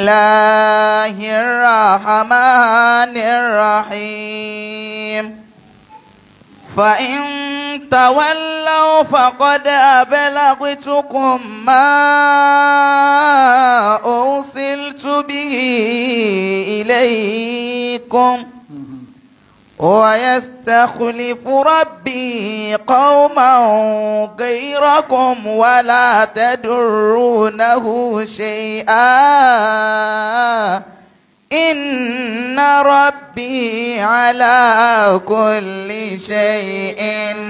الله الرحمن الرحيم فإن تولوا فقد أبلغتكم ما أرسلت به إليكم ويستخلف ربي قوما غيركم ولا تدرونه شيئا إن ربي على كل شيء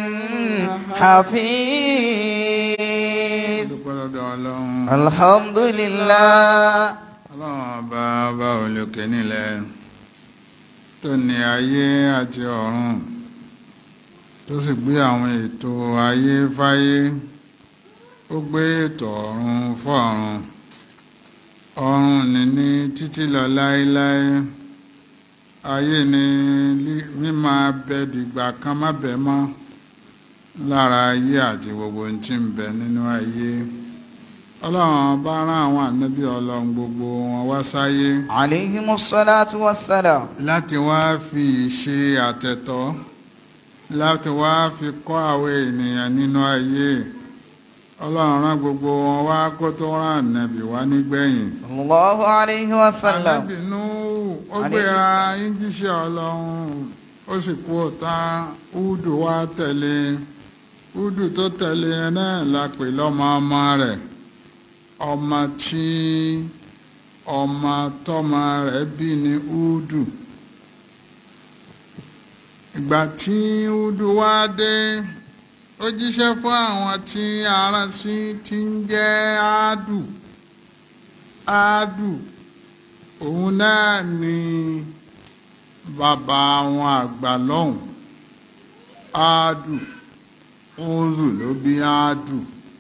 حفيظ dúpẹ́ lọ́dọ̀ ọlọ́run الحمد لله ọlọ́run ọba ọba olókè nílẹ̀ tó ní ayé àti ọ̀run tó sì gbé àwọn ètò ayé fáyé ó gbé ètò ọ̀run fọ́run ọ̀run ní ní títí lọ láéláé ayé ni lí- mímá bẹ dìgbà kan má bẹ mọ́ lára ayé àti gbogbo ohun tí ń bẹ nínú ayé ọlọ́run bá rán àwọn ànábì ọlọ́run gbogbo wọn wá sáyé عليهم الصلاة والسلام láti wá fi ìṣe àtẹ̀tọ́ láti wá fi kọ́ àwọn ènìyàn nínú ayé ọlọ́run rán gbogbo wọn wá kó tó rán ànábì wá nígbẹ̀yìn صلى الله عليه وسلم ànábì Núhù ó gbéra yíjíṣẹ́ ọlọ́run ó sì kú ọ̀tá údù wá tẹ̀lé údù tó tẹ̀lé náà la pè lọ́mọ ọmọ rẹ̀ ọmọ tí ọmọ tọ́mọ rẹ̀ bí ní údù ìgbà tí údù wá dé ó jíṣẹ́ fún àwọn tí aràn sí ti ń jẹ́ áádù áádù òun náà ni bàbá àwọn àgbà lọ́hùn áádù úzù ló bí áádù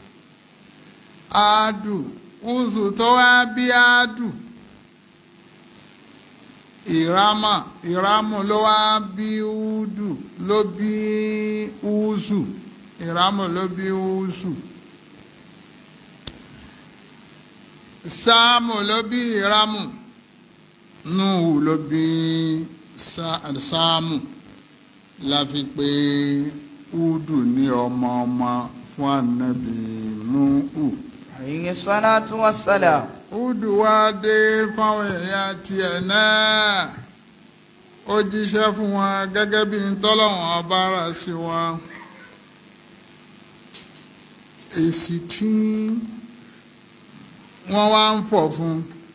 áádù úzù tó wá bí áádù ìrámà ìrámù ló wá bí údù ló bí úzù ìrámù ló bí úzù sáàmù ló bí ìrámù núhù ló bí Sá- sáàmù la fi pè údù ní ọmọ ọmọ fún ànábì núhù عليه الصلاة والسلام údù wá dé fáwọn èèyàn tiẹ̀ náà ó jíṣẹ́ fún wọn gẹ́gẹ́ bí ntọ́lọ́wọ́n ọba rà sí wọn èsì tí wọ́n wá ń fọ̀ fún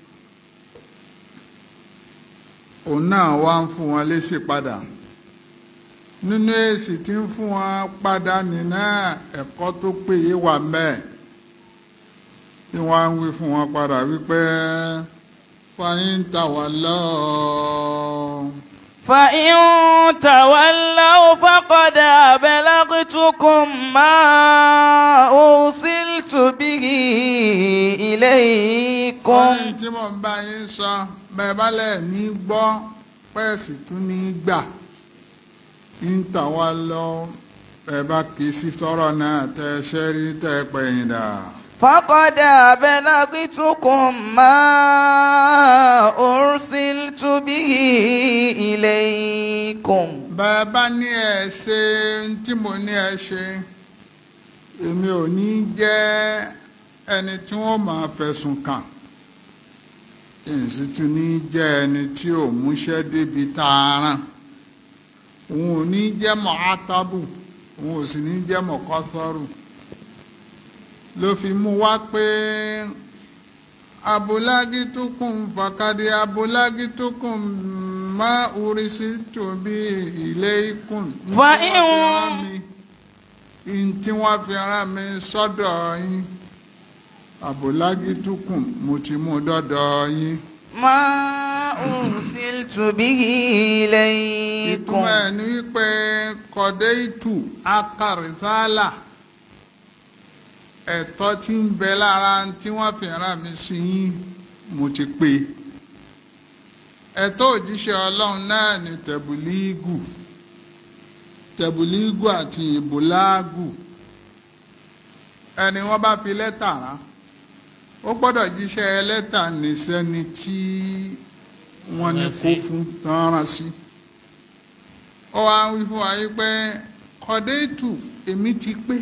òun náà wá ń fún wọn lésì padà nínú èsì tí ń fún wọn padà nínú ẹ̀kọ́ tó péye wà mẹ́ẹ̀ tí wọ́n á ń wí fún wọn padà wípé fàyín tà wá lọ́ọ́. فإن تولوا فقد أبلغتكم ما أرسلت به إليكم ohun tí mò ń bá yín sọ bẹ́ẹ̀ bá lẹ̀ ní gbọ́ pẹ́ẹ́sì tún ní gbà ń tà wá lọ ẹ bá kì í sí tọrọ náà tẹ ṣẹ́ rí tẹ pẹ̀yìn dà. فقد أبلغتكم ما أرسلت به إليكم bẹ́ẹ̀ bá ní ẹ ṣe ń tí mo ní ẹ ṣe èmi ò ní jẹ́ ẹni tí wọ́n máa fẹ̀sùn kàn èsì tún ní jẹ́ ẹni tí ò múṣẹ́ débi tààràn òun ò ní jẹ́ mọ́ átábù òun ò sì ní jẹ́ mọ́ kọ́sọ́rù ló fi mú wá pé abúlágítukùn fàkàdé abúlágítukùn má oríṣi tóbi ilé ikùn. Fa Ní tí wọ́n fi rán mi- ní tí wọ́n fi rán mi sọ́dọ̀ yín abúlágítukùn mo ti mú dọ́dọ̀ yín. ما أرسلت به إليكم ìtumọ̀ ẹ̀ ní wípé kọ̀dé ìtù akàrìsálà ẹ̀tọ́ tí ń bẹ lára tí wọ́n fi rán mi sí yín mo ti pé ẹ̀tọ́ òjíṣẹ́ ọlọ́run náà ni tẹ̀bùlígù tẹ̀bùlígù àti ìbùlágù ẹni wọ́n bá fi lẹ́tà rán ó gbọ́dọ̀ jíṣẹ́ lẹ́tà níṣẹ́ni tí wọ́n ní kó fún tán rán sí ó wá wí fún wa yí pé kọ́déètù èmi ti pé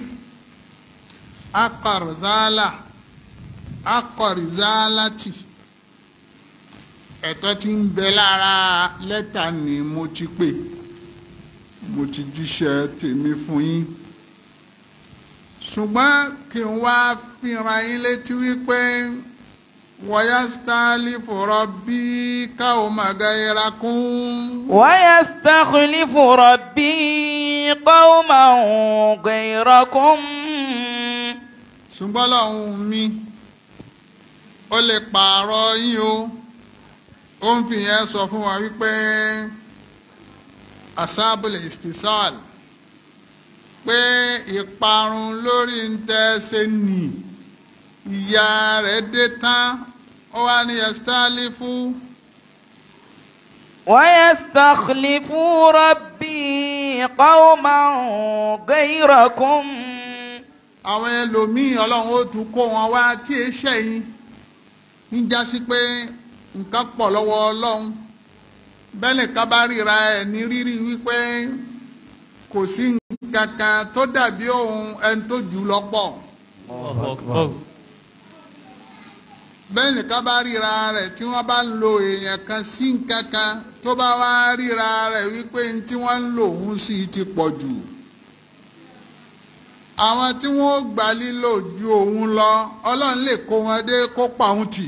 akọ̀rìzálà akọ̀rìzálàtì ẹ̀tọ́ tí ń bẹ lára lẹ́tà ni mo ti pè mo ti jíṣẹ́ tèmi fún yín ṣùgbọ́n kí n wá fìran yín létí wípé wọ́yá stáálì fọ̀rọ̀ bí káwọn màgá yẹra kún. ويستخلف ربي قوما غيركم ṣùgbọ́n lọ́hùn mi ó lè pààrọ̀ yín o ó ń fi yẹn sọ fún wa wípé asábùlẹ̀ istisal pé ìparun lórí ń tẹ́sẹ̀ nì ìyá rẹ̀ dé tán ó wá ní ẹ̀sítálífù ويستخلف ربي قوما غيركم àwọn ẹlòmíì ọlọ́run ó tún kó wọn wá tí ẹ ṣẹ̀yìn ń já sí pé nǹkan pọ̀ lọ́wọ́ ọlọ́run bẹ́ẹ̀ nìkan bá ríra ẹ̀ ní rírí wípé kò sí nǹkan kan tó dàbí òun ẹni tó jù lọ pọ̀ bẹ́ẹ̀ nìkan bá ríra rẹ̀ tí wọ́n bá ń lo èèyàn kan sí nǹkan kan tó bá wá ríra rẹ̀ wípé ní tí wọ́n ń lò òun sí ti pọ̀ jù àwọn tí wọ́n gbà lílò ju òun lọ ọlọ́run lè kó wọn dé kó pa òun tì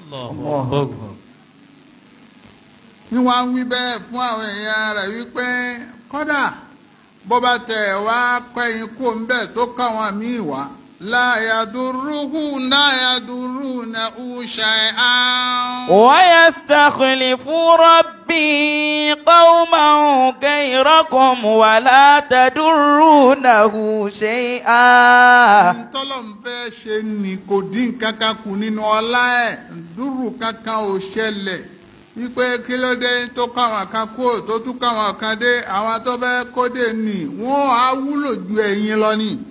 ní wọ́n á wí bẹ́ẹ̀ fún àwọn èèyàn rẹ̀ wípé kódà bó bá tẹ̀ wá kẹ́yìn kó ń bẹ̀ tó káwọn míì wá láyàdúrúhù láyàdúrú na ṣe án. ويستخلف ربي قوما غيركم ولا تدرونه شيئا tọ́lọ̀ ń fẹ́ ṣe ni kò dín kankan kù nínú ọlá ẹ̀ dúró kankan ò ṣẹlẹ̀ wípé kí ló dé tó káwọn kan kó tó tún káwọn kan dé àwọn tó fẹ́ kó dé nì wọ́n á wúlò ju ẹ̀yin lọ ni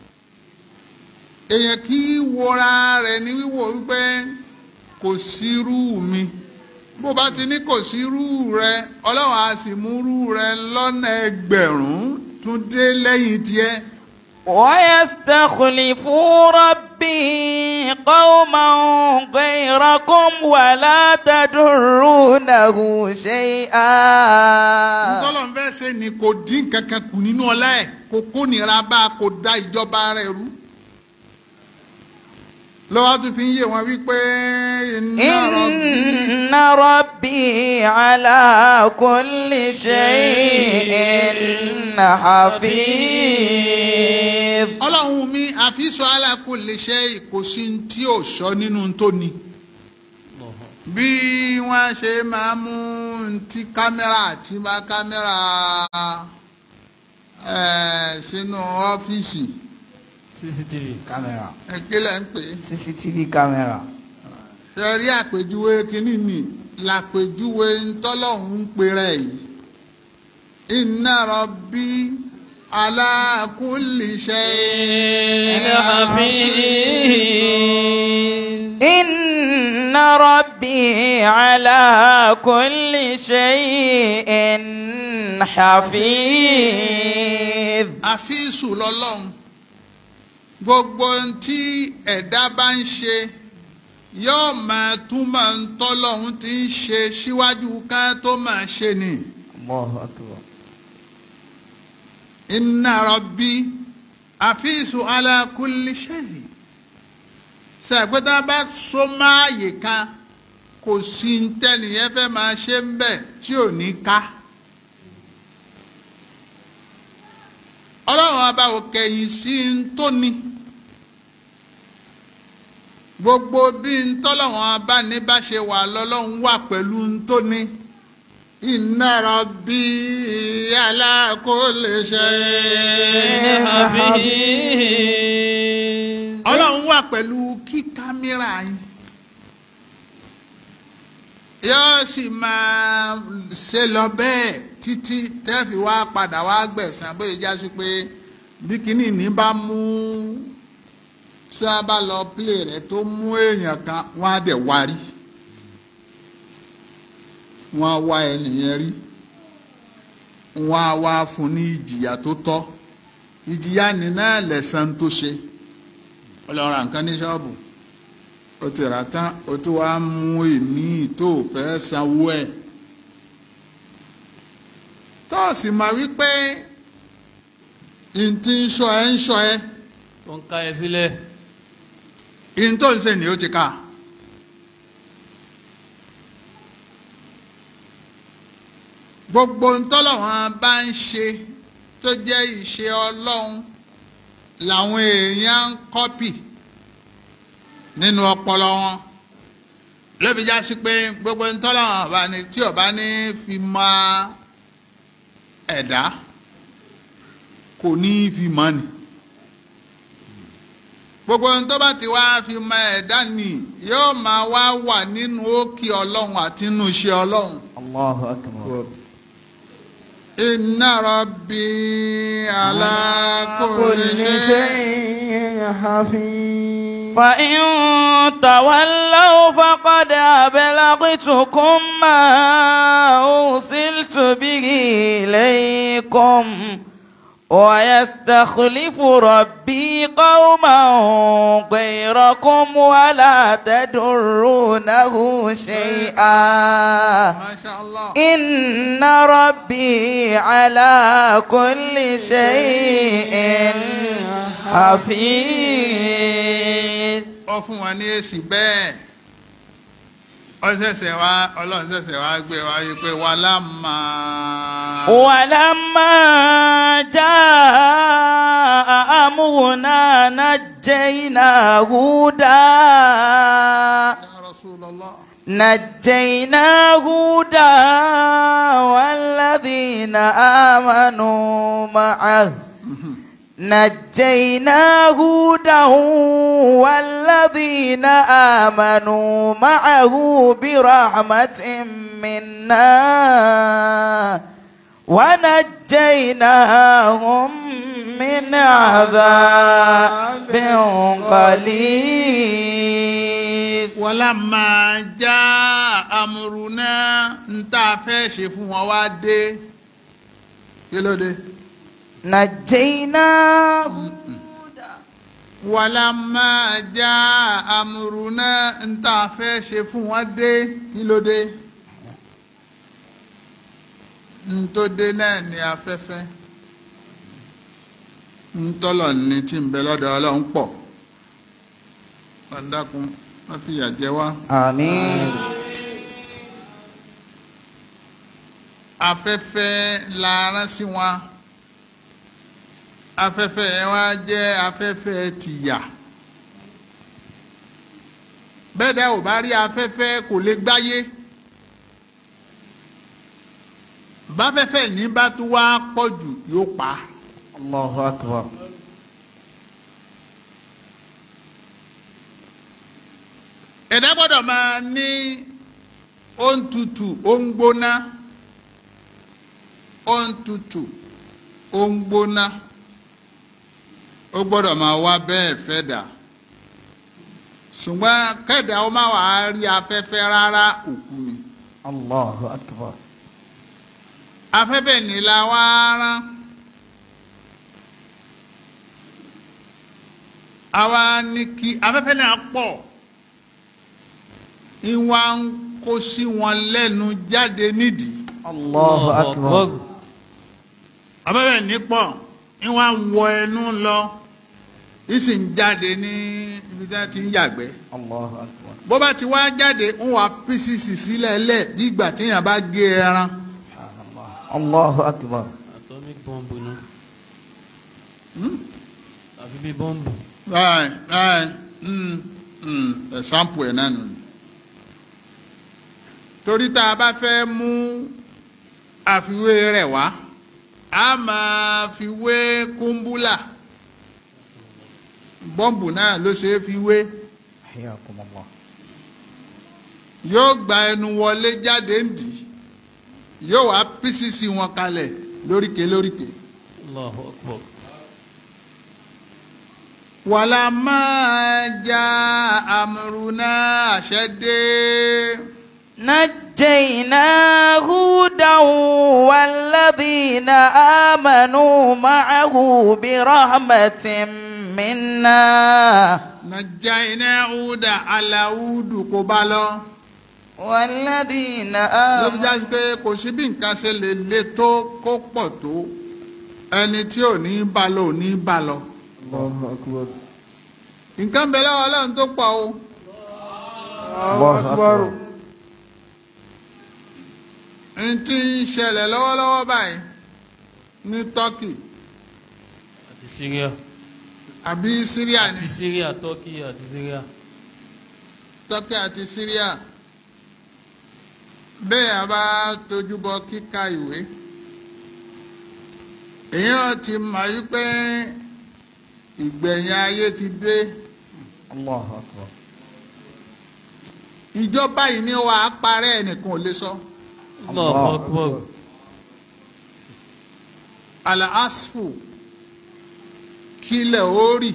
èèyàn kì í wora rẹ̀ ní wíwò wípé kò sírú mi bó bá ti ní kò sírú rẹ ọlọ́run á sì múrú rẹ lọ́nà ẹgbẹ̀rún tún dé lẹ́yìn tiẹ̀. ويستخلف ربي قوما غيركم ولا تدرونه شيئا ntọ́lọ́n fẹ́ ṣe ni kò dín kankan kù nínú ọlá ẹ̀ kò kó nira bá a kò da ìjọba rẹ̀ rú. lọ́wọ́ tún fi ń yé wọn wípé iná rọ̀bì إن ربي على كل شيء حفيظ ọlọ́run mi àfisọ alákò lè ṣe ìkòsí tí ò sọ nínú tó ni bí wọ́n ṣe máa mú ti kámẹ́rà tí bá kámẹ́rà ẹ̀ sínú ọ́fíìsì cctv camera ìpínlẹ̀ ń pè é cctv camera ṣe rí àpèjúwe kínní ni làpèjúwe ntọ́lọ́hún ń pèrè yìí inna rabbi ala kulli shay'in حفيظ إن ربي على كل شيء حفيظ àfíìsù lọ́lọ́run gbogbo ohun tí ẹ̀dá bá ń ṣe yóò máa túmọ̀ ń tọ́lọ́hún ti ń ṣe síwájú ká tó máa ṣe ni. الله أكبر inna rabbi àfíìsù ala kulli shay ṣàgbéta bá so máàyè kan kò sí ń tẹ́nìyẹn fẹ́ máa ṣe ń bẹ̀ tí ò ní ká. ọlọ́run ọba ò kẹ̀yìn sí ń tó ni gbogbo bí ń tọ́lọ́run ọba ní bá ṣe wà lọ́lọ́run wà pẹ̀lú ń tó ni inna rabbi ala kulli shay'in حفيظ ọlọ́run wà pẹ̀lú kí kámẹ́rà yín yóò sì máa ṣe lọ bẹ́ẹ̀ títí tẹ́fì wá padà wá gbẹ̀sán bóyá já sí pé bí kinní ní bá mú tí a bá lọ pílè rẹ̀ tó mú èèyàn kan wọ́n á dẹ̀ wá rí wọ́n á wá ẹnìyẹn rí wọ́n á wá fún ní ìjìyà tó tọ́ ìjìyà nínú ẹ̀lẹ́sàn tó ṣe ó lọ ra nǹkan ní ṣọ́ọ̀bù ó ti rà tán ó tún wá mú èmi tó fẹ́ sanwó ẹ̀ tó sì máa wí pé ntí ń ṣọ́ ẹ ń ṣọ́ ẹ tó ń ká ẹ sílẹ̀ ihun tó ń ṣe ni ó ti ká gbogbo ntọ́lọ́wọ́n bá ń ṣe tó jẹ́ ìṣe ọlọ́run làwọn èèyàn ń kọ́pì nínú ọpọlọ wọn lóbi já sí pé gbogbo ntọ́lọ́wọ́n bá ní tí ó bá ní fi mọ ẹ̀dá kò ní fi mọ́ ni gbogbo ohun tó bá ti wá fi mọ ẹ̀dá ni yóò máa wá wà nínú òkè ọlọ́run àti nínú iṣẹ́ ọlọ́run. Allahu akbar. inna rabbi ala kulli shay. حفيظ فإن تولوا فقد أبلغتكم ما أرسلت به إليكم ويستخلف ربي قوما غيركم ولا تدرونه شيئا masha allah. إن ربي على كل شيء حفيظ ó fún wa ní èsì bẹ́ẹ̀ ó ṣẹ̀ṣẹ̀ wá ọlọ́run ṣẹ̀ṣẹ̀ wá gbé wa yí pé wà lámà. ولما جاء أمرنا نجينا هودا ya rasulallah. نجينا هودا والذين آمنوا معه نجينا هودا والذين آمنوا معه برحمة منا ونجيناهم من عذاب قليل wọ́lá máa já amúrúná ń tá a fẹ́ ṣe fún wọn wá dé kí ló dé. نجيناه wọ́lá máa já amúrúná ń tá a fẹ́ ṣe fún wọn dé kí ló dé. ń tó dé náà ní afẹ́fẹ́ ń tọ́lọ̀ ní tí ń bẹ lọ́dọ̀ ọlọ́run pọ̀ ọ̀dàkùn wọ́n fìyà jẹ wá. آمين afẹ́fẹ́ la rán sí wọn afẹ́fẹ́ yẹn wá jẹ́ afẹ́fẹ́ tìyà bẹ́ẹ̀ dẹ́ ò bá rí afẹ́fẹ́ kò lè gbáyé báfẹ́fẹ́ ní bá tún wá pọ̀ jù yóò pa á. الله أكبر ẹ̀dá gbọ́dọ̀ máa ní ohun tutù ohun gbóná ohun tutù ohun gbóná ó gbọ́dọ̀ máa wá bẹ́ẹ̀ fẹ́ dà ṣùgbọ́n kẹ́dà ó má wàá rí afẹ́fẹ́ rárá òkú ni الله أكبر afẹ́fẹ́ ní la wá rán àwa ní kí afẹ́fẹ́ náà pọ̀ ìwà ń kó sí wọn lẹ́nu jáde nídìí الله أكبر afẹ́fẹ́ ní pọ̀ ìwà ń wọ ẹnu lọ ìsì ń jáde ní ibi tí wọ́n ti ń yàgbẹ́ الله أكبر bó bá ti wá jáde ń wà písìsì sílẹ̀ lẹ̀ bí ìgbà téèyàn bá gé ẹran الله أكبر atomic bomb nu àfi bí bọ́ǹbù báyìí báyìí mm, mm, ẹ̀sánpù ẹ̀ náà nù ni. torí tá a bá fẹ́ mú àfiwé rẹ̀ wá a máa fi wé kúmbúlà bọ́ǹbù náà ló ṣe é fi wé حياكم الله yóò gba ẹnu wọlé jáde ń dì í yóò wá písìsì wọn kalẹ̀ lóríkè lóríkè allahu akbar wàlá máa já àmúrúná àṣẹdé نجيناه هودا والذين آمنوا معه برحمة منا nàjà iná ọ̀dà aláwùdù kó bá lọ. والذين ló fi آمنوا jáde pé kò sí bí nǹkan ṣe lè le tó kó pọ̀ tó ẹni tí ò ní bá lọ ò ní bá lọ. Allahu akbar. nǹkan bẹ lọ́wọ́ ọlọ́run tó pọ̀ o. Allahu akbar. n tí ń ṣẹlẹ̀ lọ́wọ́lọ́wọ́ báyìí ní Turkey àti Syria àbí Syria ní àti Syria Turkey àti Syria Turkey àti Syria bẹ́ẹ̀ a bá tójú bọ kíka ìwé èèyàn ti mọ̀ yí pé ìgbẹ̀yìn ayé ti dé Allahu akbar. ìjọba yìí ni wàá parẹ́ ẹnìkan ò lè sọ. Allahu Akbar alaasfu kílẹ̀ orí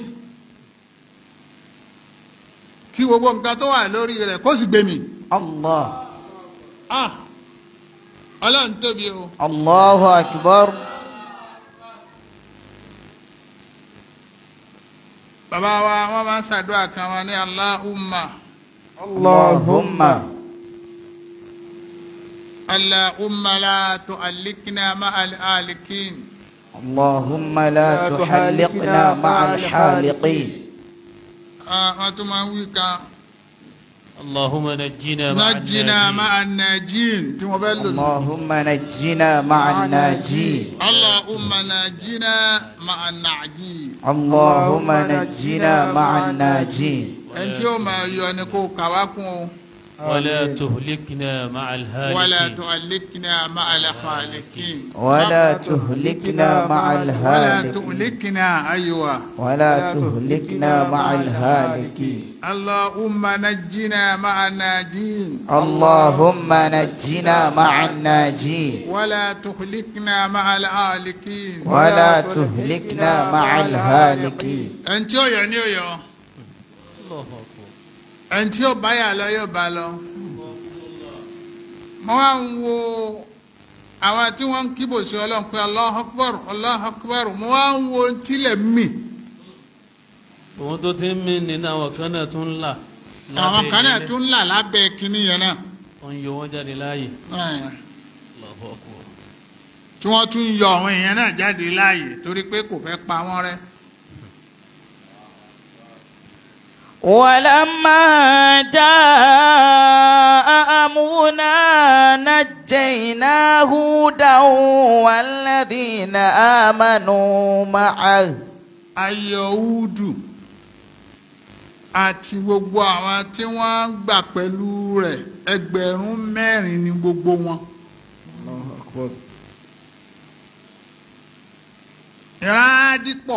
kí gbogbo nǹkan tó wà lórí rẹ̀ kó sì gbé mi. Allah. ah ọlọ́run tóbi o. Allahu akbar. bàbá wa wọ́n máa ń ṣàdúrà kan wọn ní Allahumma Allahumma. Allahumma la tu'allikna ma'al alikin. اللهم لا تحلقنا مع الحالقين Ah, wọ́n tún máa ń wí kan اللهم نجنا مع najjina الناجين ma'an najin tí wọ́n fẹ́ lò ní. اللهم نجنا مع الناجين Allahumma najjina ma'an najin. اللهم نجنا مع الناجين ẹni tí ó máa yọ ni kó kàwá kún o. ولا تهلكنا مع ولا الهالكين تؤلكنا مع الخالقين ولا تهلكنا مع ولا الهالكين تؤلكنا أيوة ولا تهلكنا مع الهالكين اللهم نجنا مع الناجين اللهم نجنا مع الناجين ولا تهلكنا مع الهالكين ولا تهلكنا مع الهالكين ẹni tí ó yọ ni ó yọ الله أكبر ẹni tí ó bá yà lọ yóò bá lọ. mo wá ń wo àwọn tí wọ́n ń kíbò sí ọlọ́run pé Allahu Akbar Allahu Akbar mo wá ń wo tílẹ̀ mì òun tó ti ń mí nínú àwọn kan náà tún ń là àwọn kan náà ilẹ̀. tún ń là lábẹ́ kínní yẹn náà. wọ́n ń yọ wọ́n jáde láàyè Ẹ̀. Allahu Akbar tí wọ́n tún yọ àwọn èèyàn náà jáde láàyè torí pé kò fẹ́ pa wọ́n rẹ́. ولما جاء أمرنا نجينا هودا والذين آمنوا معه ayọ̀húdù àti gbogbo àwọn tí wọ́n gbà pẹ̀lú rẹ̀ ẹgbẹ̀rún mẹ́rin ni gbogbo wọn. Allahu akbar. ìrádìpọ̀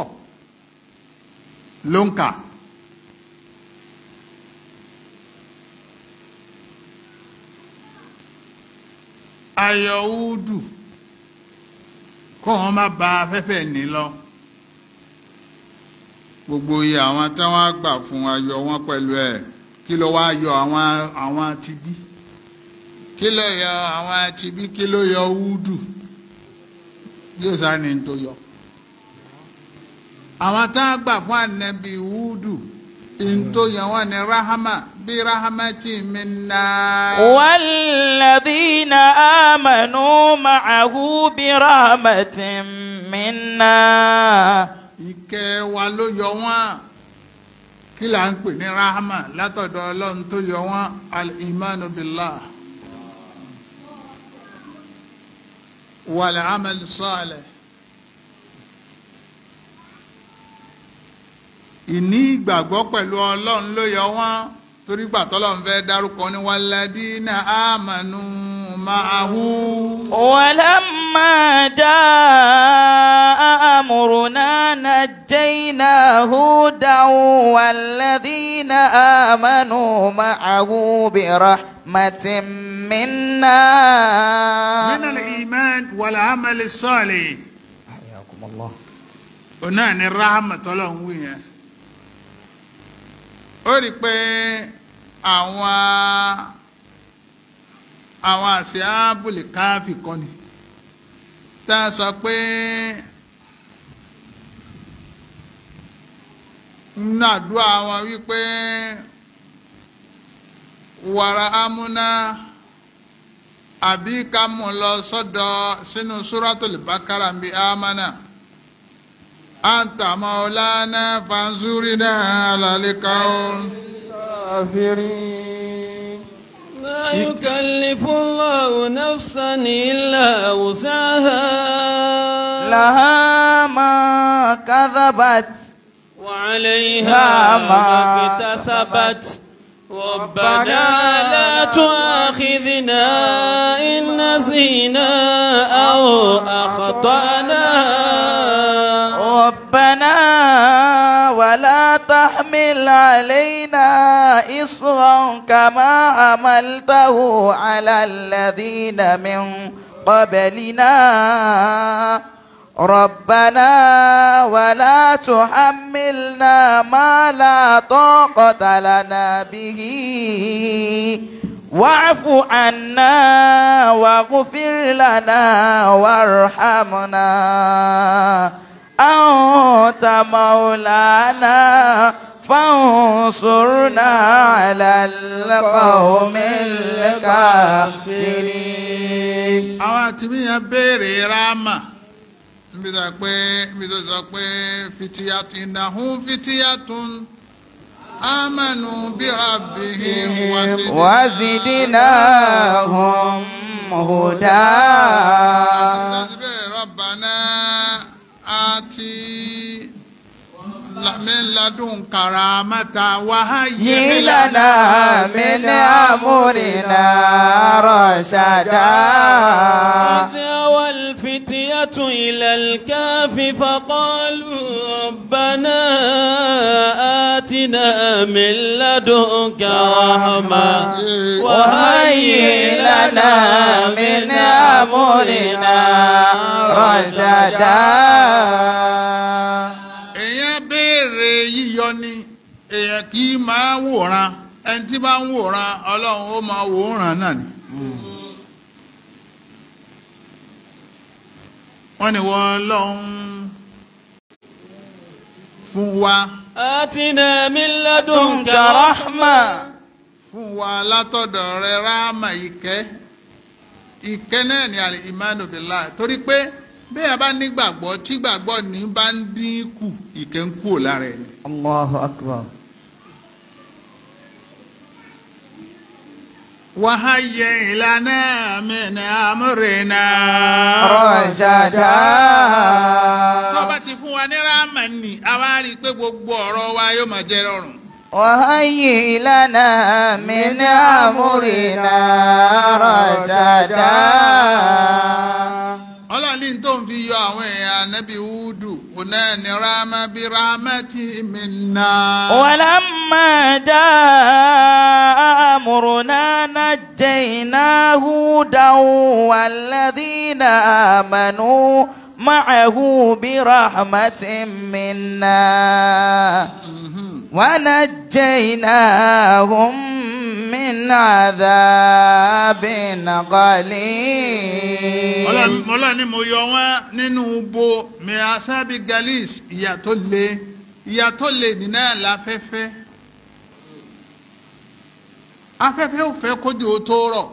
ló ń kà. ayọ̀húdù kó wọn má ba afẹ́fẹ́ ní lọ. gbogbo iye àwọn tí wọ́n gbà fún ayọ̀ wọn pẹ̀lú ẹ̀ kí ló wá yọ àwọn àwọn tibí kí ló yọ àwọn tibí kí ló yọ húdù yóò sá ni tó yọ àwọn tá a gbà fún ànábì húdù ntó yẹn wọn ni rahama bí rahamati minna. والذين آمنوا معه برحمة منا ìkẹ́ wa ló yọ wọ́n kí là ń pè ní rahama látọ̀dọ̀ ọlọ́run tó yọ wọ́n al-imanu billah wal amal salih ìní ìgbàgbọ́ pẹ̀lú ọlọ́run ló yọ wọ́n torí gbà tọ́lọ́run fẹ́ dárúkọ ní walladina amanu ma'ahu. ولما جاء أمرنا نجينا هودا والذين آمنوا معه برحمة منا من الإيمان والعمل الصالح حياكم الله ọ̀nà ni rahama tọ́lọ́hún wí yẹn ó rí i pé àwọn àwọn àṣẹ ábùlì káfí kan ni tá a sọ pé nínú àdúrà wọn wípé wàrà amúná àbí ká mú lọ sọ́dọ̀ sínú súrátùlì bákàrà bíi amánà anta maulana fanzurina alalikao كافرين لا يكلف الله نفسا إلا وسعها لها ما كذبت وعليها ما ما اكتسبت ربنا لا تؤاخذنا إن نسينا أو أخطأنا ربنا ولا تحمل علينا إصرا كما حملته على الذين من قبلنا ربنا ولا تحملنا ما لا طاقة لنا به واعف عنا واغفر لنا وارحمنا أنت مولانا فانصرنا على القوم الكافرين àwọn àtìmí yẹn béèrè ráàmà níbi tó pé níbi tó sọ pé fitiyatun innahum fitiyatun amanu bi rabbihim wasidnahum وزدناهم هدى síbẹ̀ rabbana àti min ladunka rahmatan wa hayyi لنا من أمرنا رشدا إذ أوى الفتية إلى الكهف فقالوا ربنا آتنا من لدنك رحمة وهيئ لنا من أمرنا رشدا èèyàn béèrè yíyọ ni èèyàn kì í máa wòran ẹni tí bá ń wòran ọlọ́run ó máa wòran náà ni. wọ́n ní wọ́n lọ́hún fún wa آتنا من لدنك دنك رحمة رحمة fún wa látọ̀dọ̀ rẹ ráàmà ìkẹ́ ìkẹ́ náà ni àlè ìmánu bìlá torí pé bẹ́ẹ̀ bá nígbàgbọ́ tí gbàgbọ́ ní bá ń dínkù ìkẹ́ ń kúrò lára ẹni. الله أكبر وهيئ لنا من أمرنا رشدا tó bá ti fún wa ní ráàmà nì a wá rí i pé gbogbo ọ̀rọ̀ wa yóò máa jẹ́ rọrùn. وهيئ لنا من أمرنا رشدا ọlọ́run ní tó ń fi yọ àwọn èèyàn anábì húdù òun náà ní ráàmà bí ráàmà tí mi nà. ولما جاء أمرنا نجينا هودا والذين آمنوا معه برحمة منا ونجيناهم من عذاب غليظ Ọlọ́run ọlọ́run ni mo yọ wọ́n nínú bo mirasabi galis ìyà tó le ìyà tó le nínú àláfẹ́fẹ́ afẹ́fẹ́ ò fẹ́ kójú ó tó rọ̀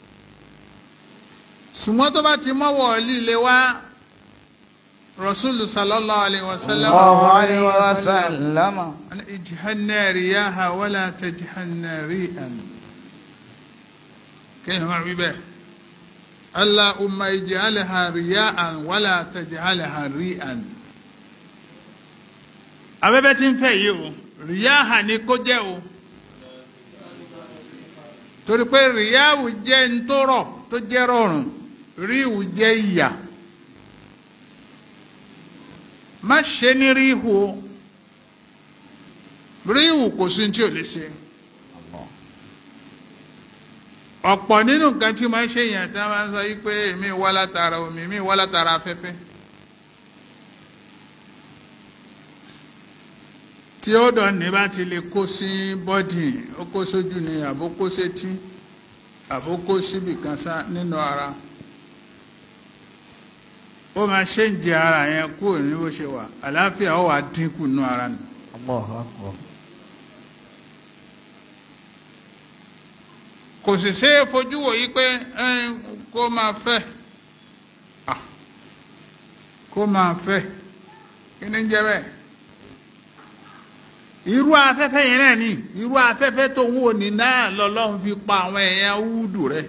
ṣùgbọ́n tó bá ti mọ́wọ́ líle wá rasulu sallallahu alayhi wa sallam الله عليه وسلم ijhanna riyaha wala tajhanna ri'an kéèyàn máa wí bẹ́ẹ̀ allahumma ij'alha riya'an wala taj'alha ri'an abẹ́bẹ́ tí ń fẹ́ yìí o riyaha ni kó jẹ́ o torí pé riyahu jẹ́ ntọ́rọ̀ tó jẹ́ rọrùn ríhu jẹ́ ìyà má ṣe ní ríhu o ríhu kò sí tí ò lè ṣe ọ̀pọ̀ nínú nǹkan tí máa ń ṣe yẹn tí wọ́n máa ń sọ yí pé èmi wá látara omi èmi wá látara afẹ́fẹ́ tí ó dọ̀ ní bá ti lè kó sí bọ́dì ó kó sójú ni àbó kó sétí àbó kó síbì kan sá nínú ara ó máa ṣe ń jẹ ara yẹn kúrò ní bó ṣe wà àlàáfíà ó wà dínkù nínú ara nù. الله أكبر kò sì ṣe é fojú wò yí pé ẹ́n, kó máa fẹ́ Ah, kó máa fẹ́ kí ni ń jẹ́ bẹ́ẹ̀ irú afẹ́fẹ́ yẹn náà ni irú afẹ́fẹ́ tó wò ní náà lọ́lọ́run fi pa àwọn èèyàn wúdù rẹ̀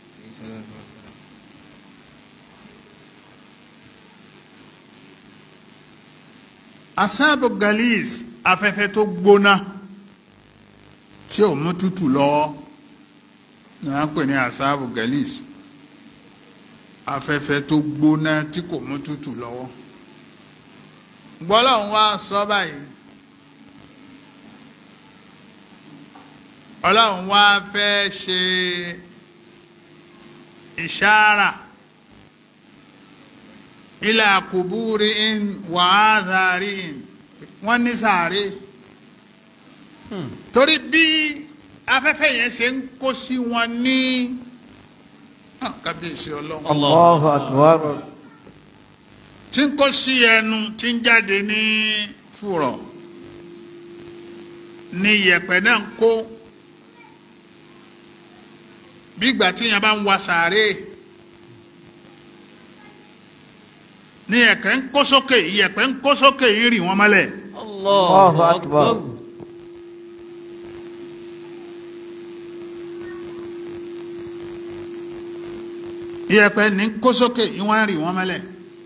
asáàbò galis afẹ́fẹ́ tó gbóná tí ò mú tútù lọ́wọ́ ní wọ́n pè ní asáàbò galis afẹ́fẹ́ tó gbóná tí kò mú tútù lọ́wọ́ gbọ́lọ́hún wá sọ báyìí ọlọ́run wá fẹ́ ṣe ìṣára ilà kùbúrí in wàhádàrí in wọ́n ní sàárè torí bí afẹ́fẹ́ yẹn ṣe ń kó sí wọn ní Ah, kábíyèsí ọlọ́run الله أكبر tí ń kó sí ẹnu tí ń jáde ní fùrọ̀ ní yẹ̀pẹ̀ náà ń kó bí ìgbà tí yẹn bá ń wa sàárè ní yẹ̀pẹ̀ ń kó sókè yẹ̀pẹ̀ ń kó sókè yìí rì wọ́n mọ́lẹ̀ الله أكبر. أكبر yẹ̀pẹ̀ ní kó sókè yìí wọ́n rì wọ́n mọ́lẹ̀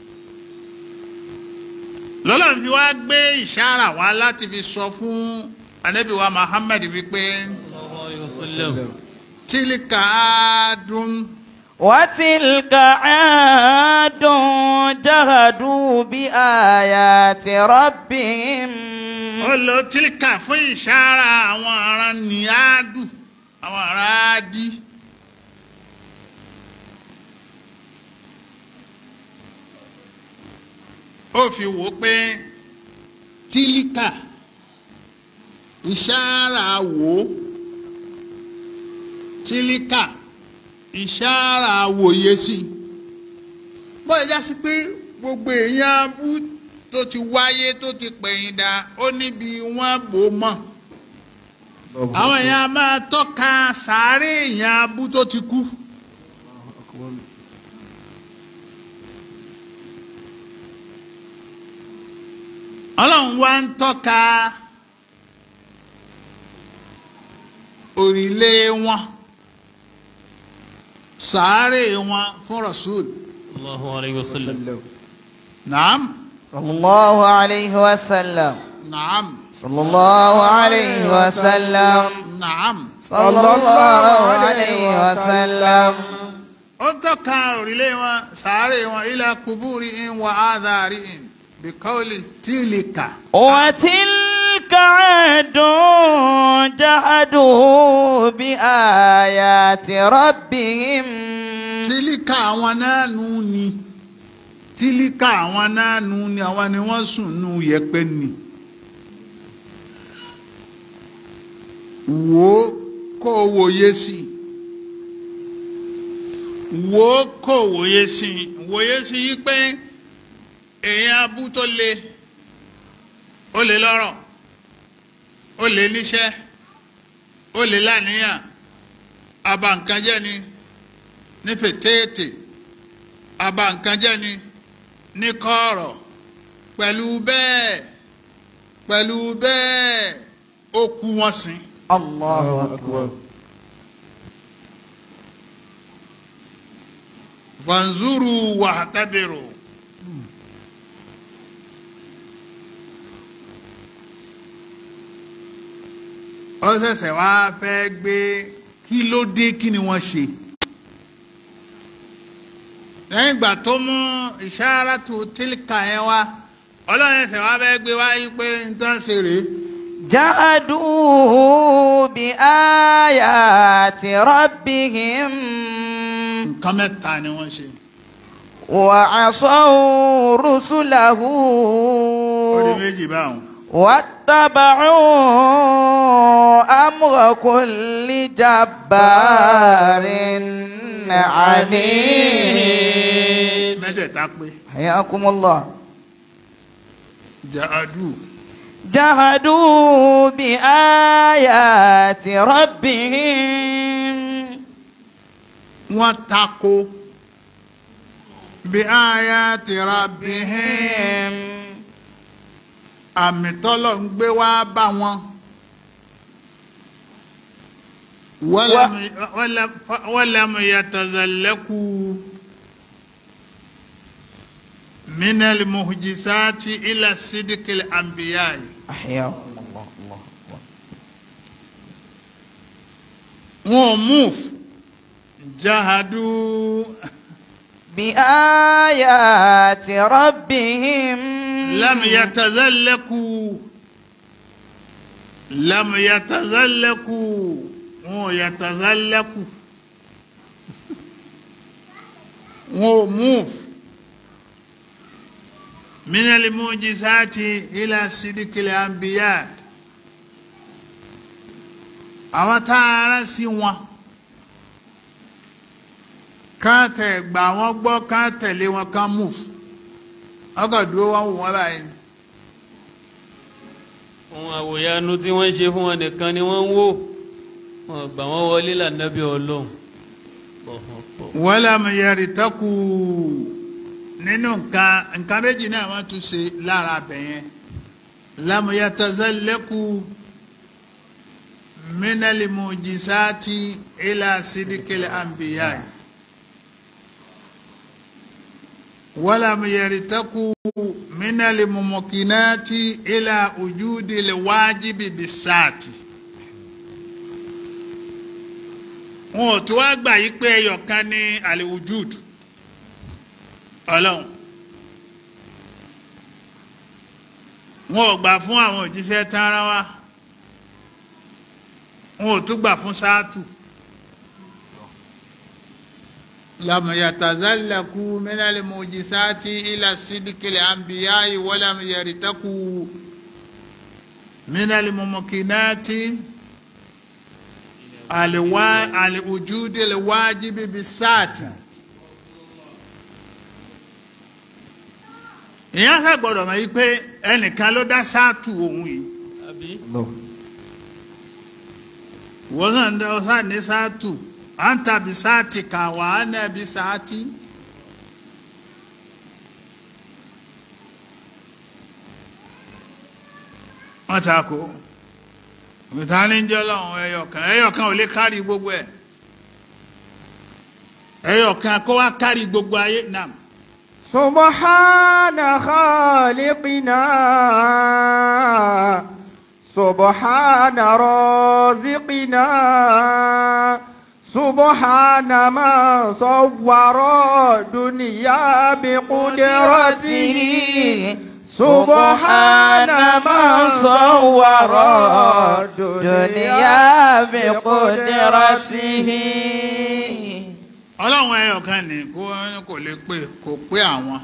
lọ́lọ́run fi wá gbé ìṣára wá láti fi sọ fún Ànábì wa Muhammad wípé الله عليه وسلم tílíkà dùn. وتلك عاد جهدوا بآيات ربهم ó lo tílíkà fún ìṣára àwọn ará níádù àwọn ará ádì. ó fi wò ó pé tílíkà ìṣára wò ó tílíkà ìṣára wòye sí i bóyá já sí pé gbogbo èèyàn abú tó ti wáyé tó ti pẹ̀yìn dà ó níbi wọ́n bò mọ́ àwọn èèyàn a máa tọ́ka sàárè èèyàn abú tó ti kú ọlọ́run wá ń tọ́ka òrìlé wọn sàárè wọn fún rasul الله عليه وسلم naam صلى الله عليه وسلم naam صلى الله عليه وسلم naam. صلى الله عليه وسلم ó tọ́ka òrìlé wọn sàárè wọn ilà kùbúrì in wà áàdàrí in bíkọ́lì tìlìkà. وتلك عاد جحدوا بآيات ربهم tìlìkà àwọn náà nù ni tìlìkà àwọn náà nù ni àwọn ni wọ́n sùn nù yẹpẹ̀ ni. wò ó kó o wòye sí i wò ó kó o wòye sí i wòye sí i pé èèyàn abú tó le ó lè lọ́rọ̀ ó lè níṣẹ́ ó lè láníyàn aba nǹkan jẹ́ ni ní fètèètè aba nǹkan jẹ́ ni ní kọ̀ọ̀rọ̀ pẹ̀lú bẹ́ẹ̀ pẹ̀lú bẹ́ẹ̀ ó kú wọn sìn. الله أكبر fanzuru wahtabiru. ó ṣẹ̀ṣẹ̀ wá fẹ́ gbé kí ló dé kí ni wọ́n ṣe. lẹ́yìn ìgbà tó mú ìṣáratu tílíkà yẹn wá ọlọ́run ẹ̀sẹ̀ wá fẹ́ gbé wáyé pé nǹkan ṣe rèé. جحدوا بآيات ربهم nǹkan mẹ́ta ni wọ́n ṣe. وعصوا رسله ó di méjì báwọn. واتبعوا واتبعوا أمر كل جبار عنيد mẹ́tẹ̀ẹ̀ta pé حياكم الله jahadu جحدوا بآيات ربهم wọ́n tako bí ayati rabbihim àmì tọ́lọ̀ ń gbé wá bá wọn wọ́lẹ̀mù yàtàzàlẹ́kù minal muhjisati ila sidikil anbiyai أحياكم الله الله أكبر. wọn move jahadu بآيات ربهم lam yatazallaku lam yatazallaku wọn ò yatazallaku wọn ò move minal mujizati ila sidikil anbiya àwọn tá a rán sí wọn ká tẹ̀ gbà wọ́n gbọ́ ká tẹ̀lé wọn ká move ọkọ̀ dúró wọn wò wọ́n báyìí ohun àwòyanu tí wọ́n ṣe fún wọn nìkan ni wọ́n ń wò wọn gbà wọ́n wọlé lànàbí ọlọ́run wọ́lá mẹ́yẹrì tẹ́kù nínú nǹkan nǹkan méjì náà wọ́n tún ṣe lára abẹ yẹn lámúyàtọ̀sẹ́lẹ́kù mínálì mùjísáàtì ilà sídìkìlì àǹbíyá wọ́lá mẹ́yẹrì tẹ́kù mínálì mùmọ̀kìnáàtì ilà ojúdìlẹ̀ wájibì bisáàtì. wọn ò tó wá gbà yí pé ẹyọ kan ní aliwujud ọlọ́run wọn ò gbà fún àwọn òjíṣẹ́ tààrà wa wọn ò tún gbà fún sáàtù lamuyatazallaku minal mujisati ila sidikil anbiya'i walam yaritaku minal mumukinati aliwa aliwujudi alwajibi bisaati ìyẹn sá gbọ́dọ̀ mọ̀ yí pé ẹnìkan ló dá sáàtù òun yìí àbí wọ́n náà ń dá ọsán ní sáàtù à ń tàbí sáàtì kà wà á náà bí sáàtì. wọ́n ta ko ìtàní ń jẹ́ ọlọ́run ẹyọkan ẹyọkan ò lè kárí gbogbo ẹ̀ ẹyọkan kó wá kárí gbogbo ayé náà. سبحان خالقنا سبحان رازقنا سبحان ما صور دنيا بقدرته سبحان ما صور دنيا بقدرته ọlọ́run ẹyọkan ní kó kò lè pé kò pé àwọn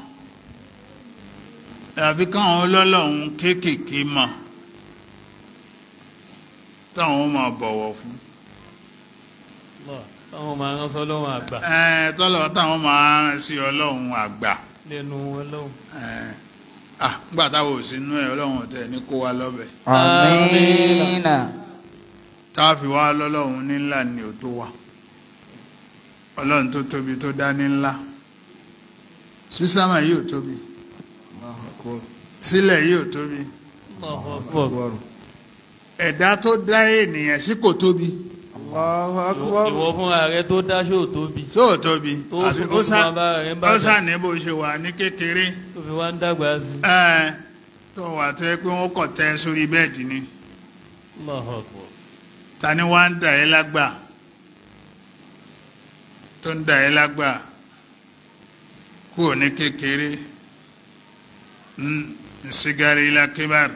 àfi káwọn ọlọ́lọ́run kéékèèké mọ̀ táwọn máa bọ̀wọ̀ fún táwọn máa rán sọ́lọ́run àgbà ẹ tọ́lọ̀ táwọn máa rán sí ọlọ́run àgbà lẹ́nu ọlọ́run ẹ ah nígbà táwọn ò sínú ẹ ọlọ́run tẹ̀ ní kó wa lọ́bẹ̀ آمين táwa fi wá lọ́lọ́run ní ńlá ni ò tó wa ọlọ́run tó tóbi tó dá ní ńlá sísámà yìí ò tóbi sílẹ̀ yìí ò tóbi Allahu Akbar. ẹ̀dá tó dá ènìyàn sí kò tóbi الله أكبر ìwọ fúnra rẹ tó dáṣọ tóbi tó ò tóbi Tó àfi ṣubú ó sá fún bàbá rẹ̀ ń bàjẹ́. ó sá ní bó ṣe wà ní kékeré tó fi wá ń dàgbà sí i. ẹ tó wà tó yẹ pé wọ́n kọ̀ tẹ́ sórí bẹ́ẹ̀dì ni Allahu Akbar. ta ni wá ń dà ẹ́ lágbà tó ń dà ẹ́ lágbà kúrò ní kékeré ń sigari ilá kíbar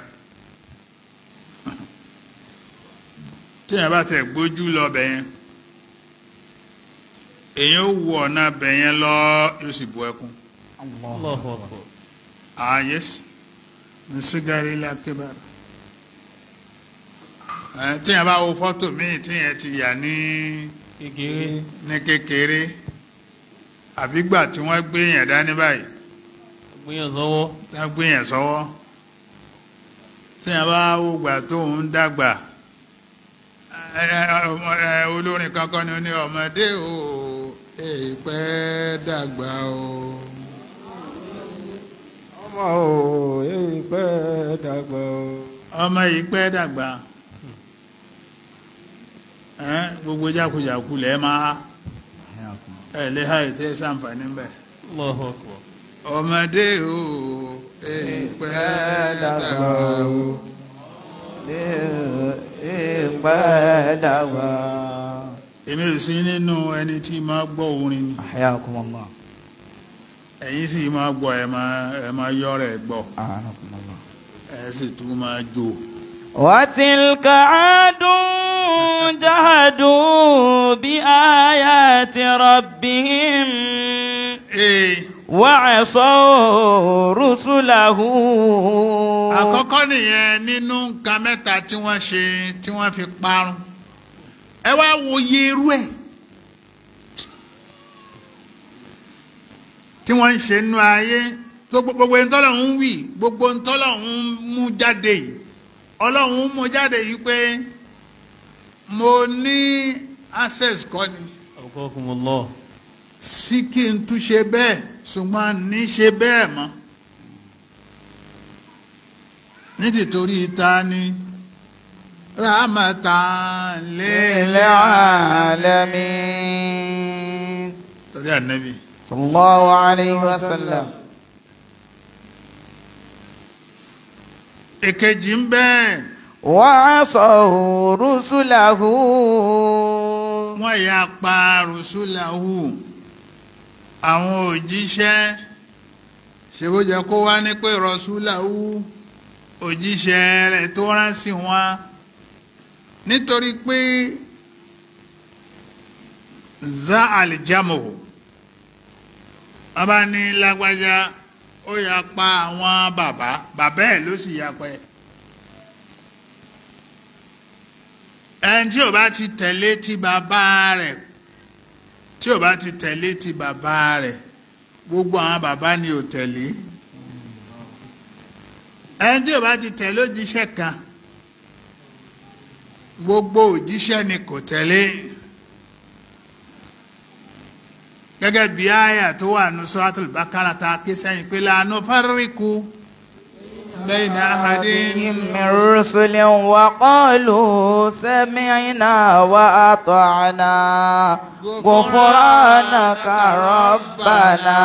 tí yẹn bá tẹ̀ gbójú lọ bẹ̀ yẹn èyàn ó wù ọ̀nà bẹ̀ yẹn lọ yóò sì bu ẹkún Allahu Akbar. ah yes ń sigari ilá kíbar ẹ tíyẹn bá wo fọ́tò míì tíyẹn ti yà ní kékeré ní kékeré àbígbà tí wọ́n gbé yẹn dání báyìí gbìyànjú sọ́wọ́ tá a gbé yẹn sọ́wọ́ tíyẹn bá wo gbà tó ń dàgbà ẹ, ẹ, ọmọ- ẹ, olórin kankan ni ó ní ọmọdé o èèpẹ́ dàgbà o ọmọ o èyí pẹ́ dàgbà o. ọmọ yìí pẹ́ dàgbà ẹ, gbogbo jákujàku lẹ́ẹ̀ máa há ẹ lè ha ètè sàǹfààní bẹ́ẹ̀. Allahu Akbar ọmọdé o èèpẹ́ dàgbà o. ìpẹ́ dàgbà. èmi ò sí nínú ẹni tí máa gbọ́ orin ni Ahyakum Allah. ẹ̀yin sì máa gbọ́ ẹ máa ẹ máa yọ rẹ̀ gbọ́ Ahyakum Allah. ẹ sì tún máa jó وتلك عاد جهدوا بآيات ربهم ee وعصوا رسله àkọ́kọ́ nìyẹn nínú nǹkan mẹ́ta tí wọ́n ṣe tí wọ́n fi parun ẹ wá wo iye irú ẹ̀ tí wọ́n ń ṣe nínú ayé tó gbogbo gbogbo ntọ́lọ́hún wì gbogbo ntọ́lọ́hún mú jáde yìí ọlọ́hún mú jáde yìí pé mo ní access kọ́ ni Akramakumullah sí kí n tún ṣe bẹ́ẹ̀ ṣùgbọ́n ní ṣe bẹ́ẹ̀ mọ́ ní tìtorí ta ni rahmatan lil للعالمين torí ànábì صلى الله عليه وسلم èkejì ń bẹ́ẹ̀ وعصوا رسله wọ́n ya pa rùsùlàhù àwọn òjíṣẹ́ ṣe bó jẹ́ kó wá ní pé rùsùlàhù òjíṣẹ́ rẹ̀ tó rán sí wọn nítorí pé za alìjámò wọ́n bá ní lágbájá ó ya pa àwọn bàbá bàbá ẹ̀ ló sì ya pa ẹ̀. ẹni tí ò bá ti tẹ̀lé ti bàbá rẹ̀ tí ò bá ti tẹ̀lé ti bàbá rẹ̀ gbogbo àwọn bàbá ni ò tẹ̀lé ẹni tí ò bá ti tẹ̀lé òjíṣẹ́ kan gbogbo òjíṣẹ́ ni kò tẹ̀lé gẹ́gẹ́ bí àyà tó wà ní Suratul Baqara ta ké sẹ́yìn pé la nufarriqu bayna ahadin من رسل وقالوا سمعنا وأطعنا غفرانك ربنا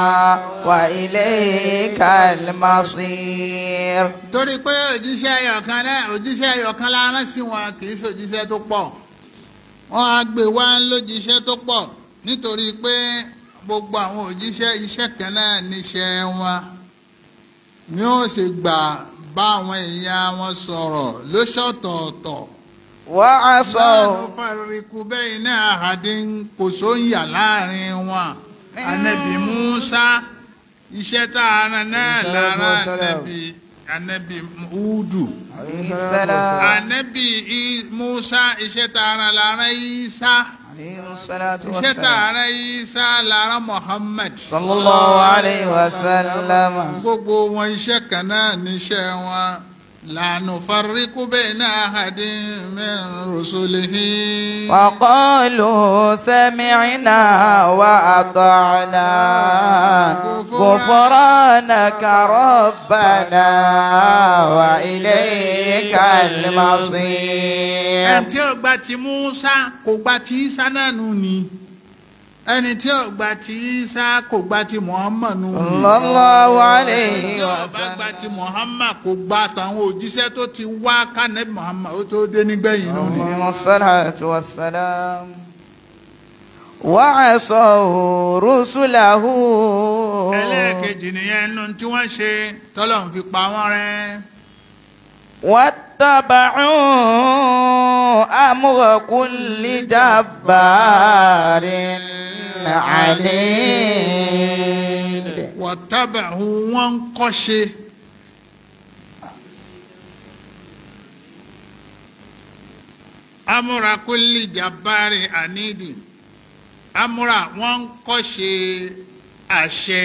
وإليك المصير torí pé òjíṣẹ́ ẹyọ̀kan náà òjíṣẹ́ ẹyọ̀kan la rán sí wọn kì í ṣe òjíṣẹ́ tó pọ̀ wọ́n á gbé wá lójíṣẹ́ tó pọ̀ nítorí pé gbogbo àwọn òjíṣẹ́ iṣẹ́ kan náà níṣẹ́ wọn ni ó ṣe gbà bá àwọn èèyàn wọn sọ̀rọ̀ lóṣọ̀tọ̀ọ̀tọ̀ وعصوا láàánú fàríkù bẹ́ẹ̀ ní àhàdín kò sóyà láàrin wọn anabi musa iṣẹ́ tá a rán náà lára anabi anabi udu عليه السلام anabi I- musa iṣẹ́ tá a rán lára isa عليه الصلاة iṣẹ́ tá a والسلام rán isa lára muhammad صلى الله عليه وسلم gbogbo wọn iṣẹ́ kan náà níṣẹ́ wọn lànà fàríkù bẹ́ẹ̀ ní àhàdín min rusulihi. وقالوا سمعنا وأطعنا غفرانك ربنا وإليك المصير ẹni tí ó gba ti Musa kò gba ti Isa náà nù ni ẹni tí ó gba ti Isa kò gba ti Muhammad nù ni صلى الله ẹni عليه tí ó bá gba ti Muhammad kò gba tàwọn òjíṣẹ́ tó ti wá kánẹ́bí Muhammad ó tó dé nígbẹ̀yìn nù ni. عليه الصلاة والسلام وعصوا رسله ẹlẹ́ẹ̀kejì nìyẹn nù tí wọ́n ṣe tọ́lọ̀ ń fi pa wọ́n rẹ́ واتبعوا أمر كل جبار عنيد wọ́tábàhù wọ́n ń kọ́ṣe amúra kulli jabari anidi amúra wọ́n ń kọ́ṣe àṣẹ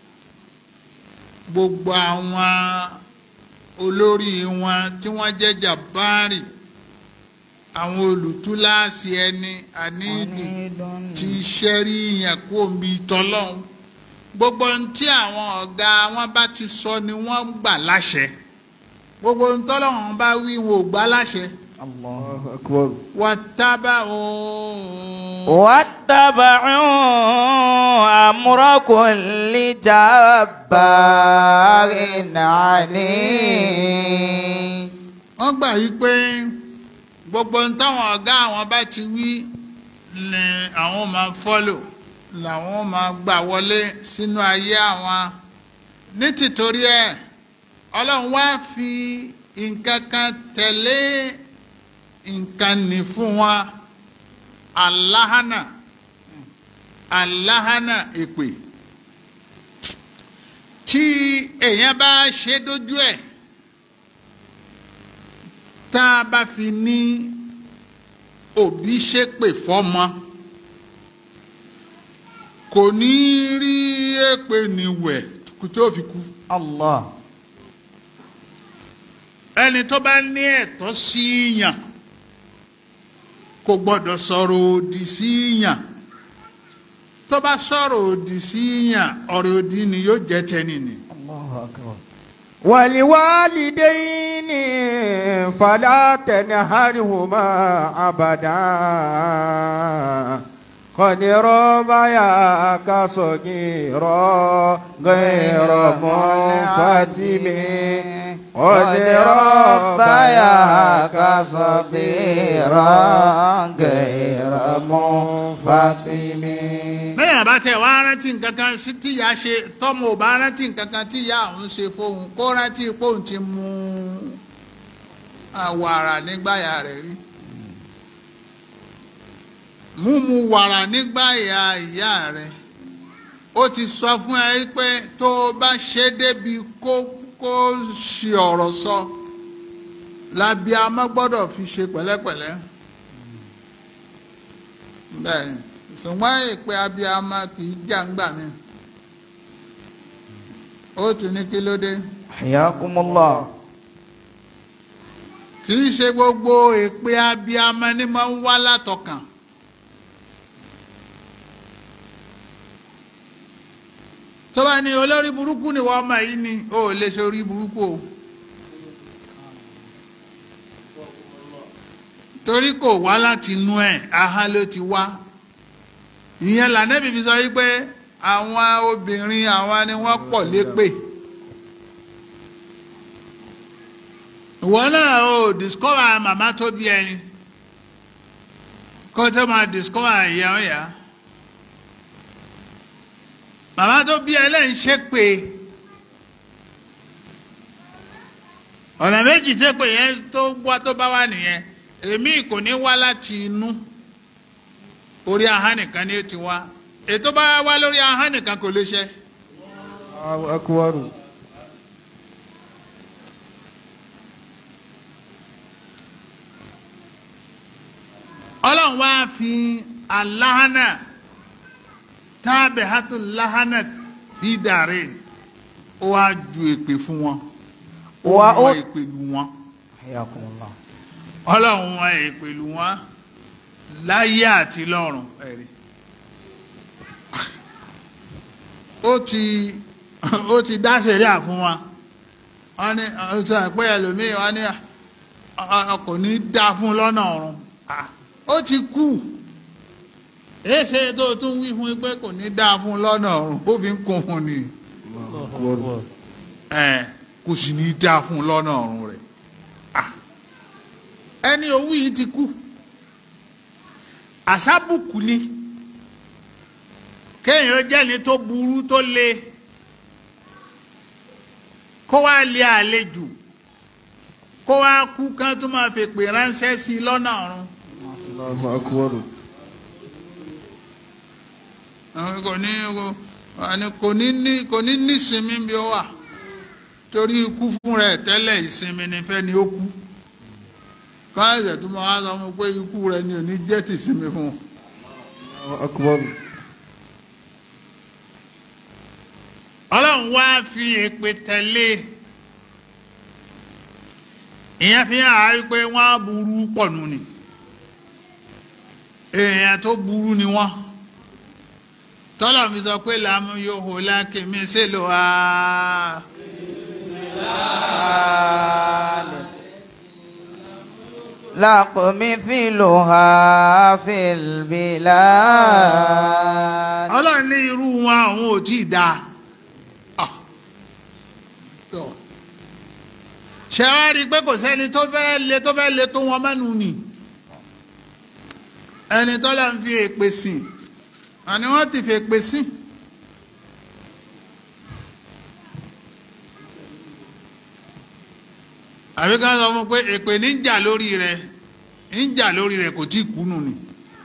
gbogbo àwọn olórí wọn tí wọ́n jẹ́ jabari àwọn olùtúláàsì ẹni àníìdì tí sẹ́rí yẹn kó omi tọ́lọ́hún gbogbo ohun tí àwọn ọ̀gá wọn bá ti sọ ni wọ́n gbà láṣẹ gbogbo ohun tọ́lọ́hún bá wí wọn ò gbà láṣẹ Allahu akbar. wọ́n tábà òun. واتبعوا أمر كل جبار عنيد wọ́n gbà yí pé gbogbo ohun táwọn ọ̀gá àwọn bá ti wí ni àwọn máa fọ́lò làwọn máa gbà wọlé sínú ayé àwọn ní tìtorí ẹ̀ ọlọ́run wá fi nǹkan kan tẹ̀lé nǹkan nì fún wọn aláhánà aláhánà èpè tí èèyàn bá ṣe dójú ẹ̀ tá a bá fi ní òbí ṣépè fọ́mọ kò ní rí èpè níwẹ̀ kó tó fi kú الله ẹni tó bá ní ẹ̀tọ́ sí yàn kò gbọ́dọ̀ sọ̀rọ̀ òdì sí yàn tó bá sọ̀rọ̀ òdì sí yàn ọ̀rọ̀ òdì ni yóò jẹ́ tẹ́ni ni. الله أكبر ولوالدين فلا تنهرهما أبدا قد ربياك صغيرا غير منفتم قد ربياك صغيرا غير منفتم bẹ́ẹ̀ bá tẹ̀ wá rántí nǹkan kan sí tíya ṣe tọ́mọ ò bá rántí nǹkan kan tíya òun ṣe fóun kó rántí póun ti mú wàrà nígbàyà rẹ̀ rí múmu wàrà nígbàyà ìyá rẹ̀ ó ti sọ fún ẹ pé tó o bá ṣe débi kó kó ṣe ọ̀rọ̀ sọ lábíàmọ́ gbọ́dọ̀ fi ṣe pẹ̀lẹ́pẹ̀lẹ́ bẹ́ẹ̀ ni ṣùgbọ́n ìpè abiyamọ kì í jà ńgbà mi ó tún ní kí ló dé حياكم الله kì í ṣe gbogbo ìpè abiyamọ ni máa ń wá látọkàn tó bá ní olórí burúkú ni wọ́n ọmọ yìí ni ó lè ṣe orí burúkú o torí kò wá láti inú ẹ̀ ahá ló ti wá ìyẹn lànàbì fi sọ wípé àwọn obìnrin àwọn ni wọ́n pọ̀ lépè ìwọ náà o discover màmá tó bí ẹni kó tó máa discover ìyá ọ̀yà màmá tó bí ẹ lẹ́yìn ṣépè ọ̀nà méjì tépè yẹn tó wá tó bá wà nìyẹn èmi kò ní wá láti inú orí ahọ́n nìkan ni ó ti wá ètò bá wá lórí ahọ́n nìkan kò lè ṣe. Allahu akbar. ọlọ́run wá fi aláhánà tábẹ̀ hátó láhánà fi dàrẹ́ ó wá ju èpè fún wọn ó Wà ó- wọ èpè lù wọn حياكم الله ọlọ́run wọ èpè lù wọn láyé àti lọ́run ẹ̀rí ó ti ó ti dá sẹ̀ríà fún wa wọ́n ní ọ̀sán àpẹ́ ẹlòmíì wọ́n ní ọ- ọ- kò ní dá fún lọ́nà ọ̀run Ah, ó ti kú èsè tó tún wí fún pé kò ní dá fún lọ́nà ọ̀run ó fi ń kún fún ni ẹ̀ kò sì ní dá fún lọ́nà ọ̀run rẹ̀ Ah, ẹni owó yìí ti kú àsábùkù ni kéèyàn jẹ́ni tó burú tó le kó wá lé àlejò kó wá kú kán tó máa fi pè ránṣẹ́ sí i lọ́nà ọ̀run Allahu akbar. Àwọn kò ní kò- àní kò ní ní kò ní nísinmi bí ó wà torí ikú fún rẹ̀ tẹ́lẹ̀ ìsinmi ni fẹ́ ni ó kú káyọ̀dẹ̀ tó máa sọ fún un pé ikú rẹ ni ò ní jẹ́ tìsinmi fún un. Allahu akbar. ọlọ́run wá fi èpè tẹ̀lé ìyẹn fi hàn áyí pé wọ́n á burú pọ̀ nù ni èèyàn tó burú ni wọ́n tọ́lọ̀ fi sọ pé làmú yóò hó lákèmí sílò á لكم مثلها في البلاد ọlọ́run ní irú wọn àwọn ò tí ì dáa Ah. Tọ́. ṣé wàá rí i pé kò sẹ́ni tó fẹ́ le tó fẹ́ le tó wọn mẹ́nu nì ẹni tọ́lá ń fi èpè sìn àní wọ́n ti fi èpè sìn. àbí ká sọ fún un pé èpè ní ń jà lórí rẹ̀ ń jà lórí rẹ̀ kò tí ì kú nù ni.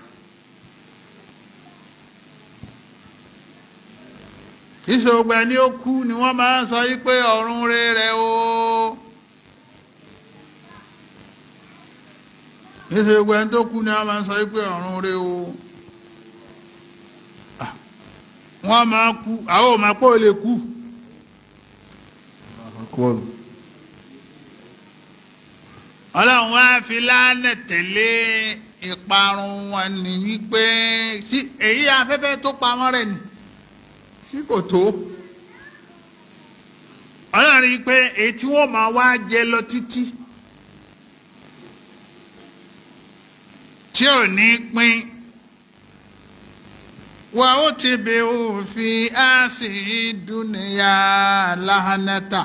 ìṣògbà ẹni ó kú ni wọ́n máa ń sọ yí pé ọ̀run rere o ìṣògbà ẹni tó kú ni wọ́n máa ń sọ yí pé ọ̀run rere o Ah, wọ́n máa kú àwọn ò máa pọ̀ lè kú Akbar. ọlọ́run wá fi lánà tẹ̀lé ìparun wọn ni wípé sí èyí afẹ́fẹ́ tó pamọ́ rẹ̀ ni sí kò tó ọlọ́run rí i pé èyí tí wọ́n máa wá jẹ lọ títí tí ò ní pín wà ó ti bẹ̀ òfin á sì dúnìyà láhánátà.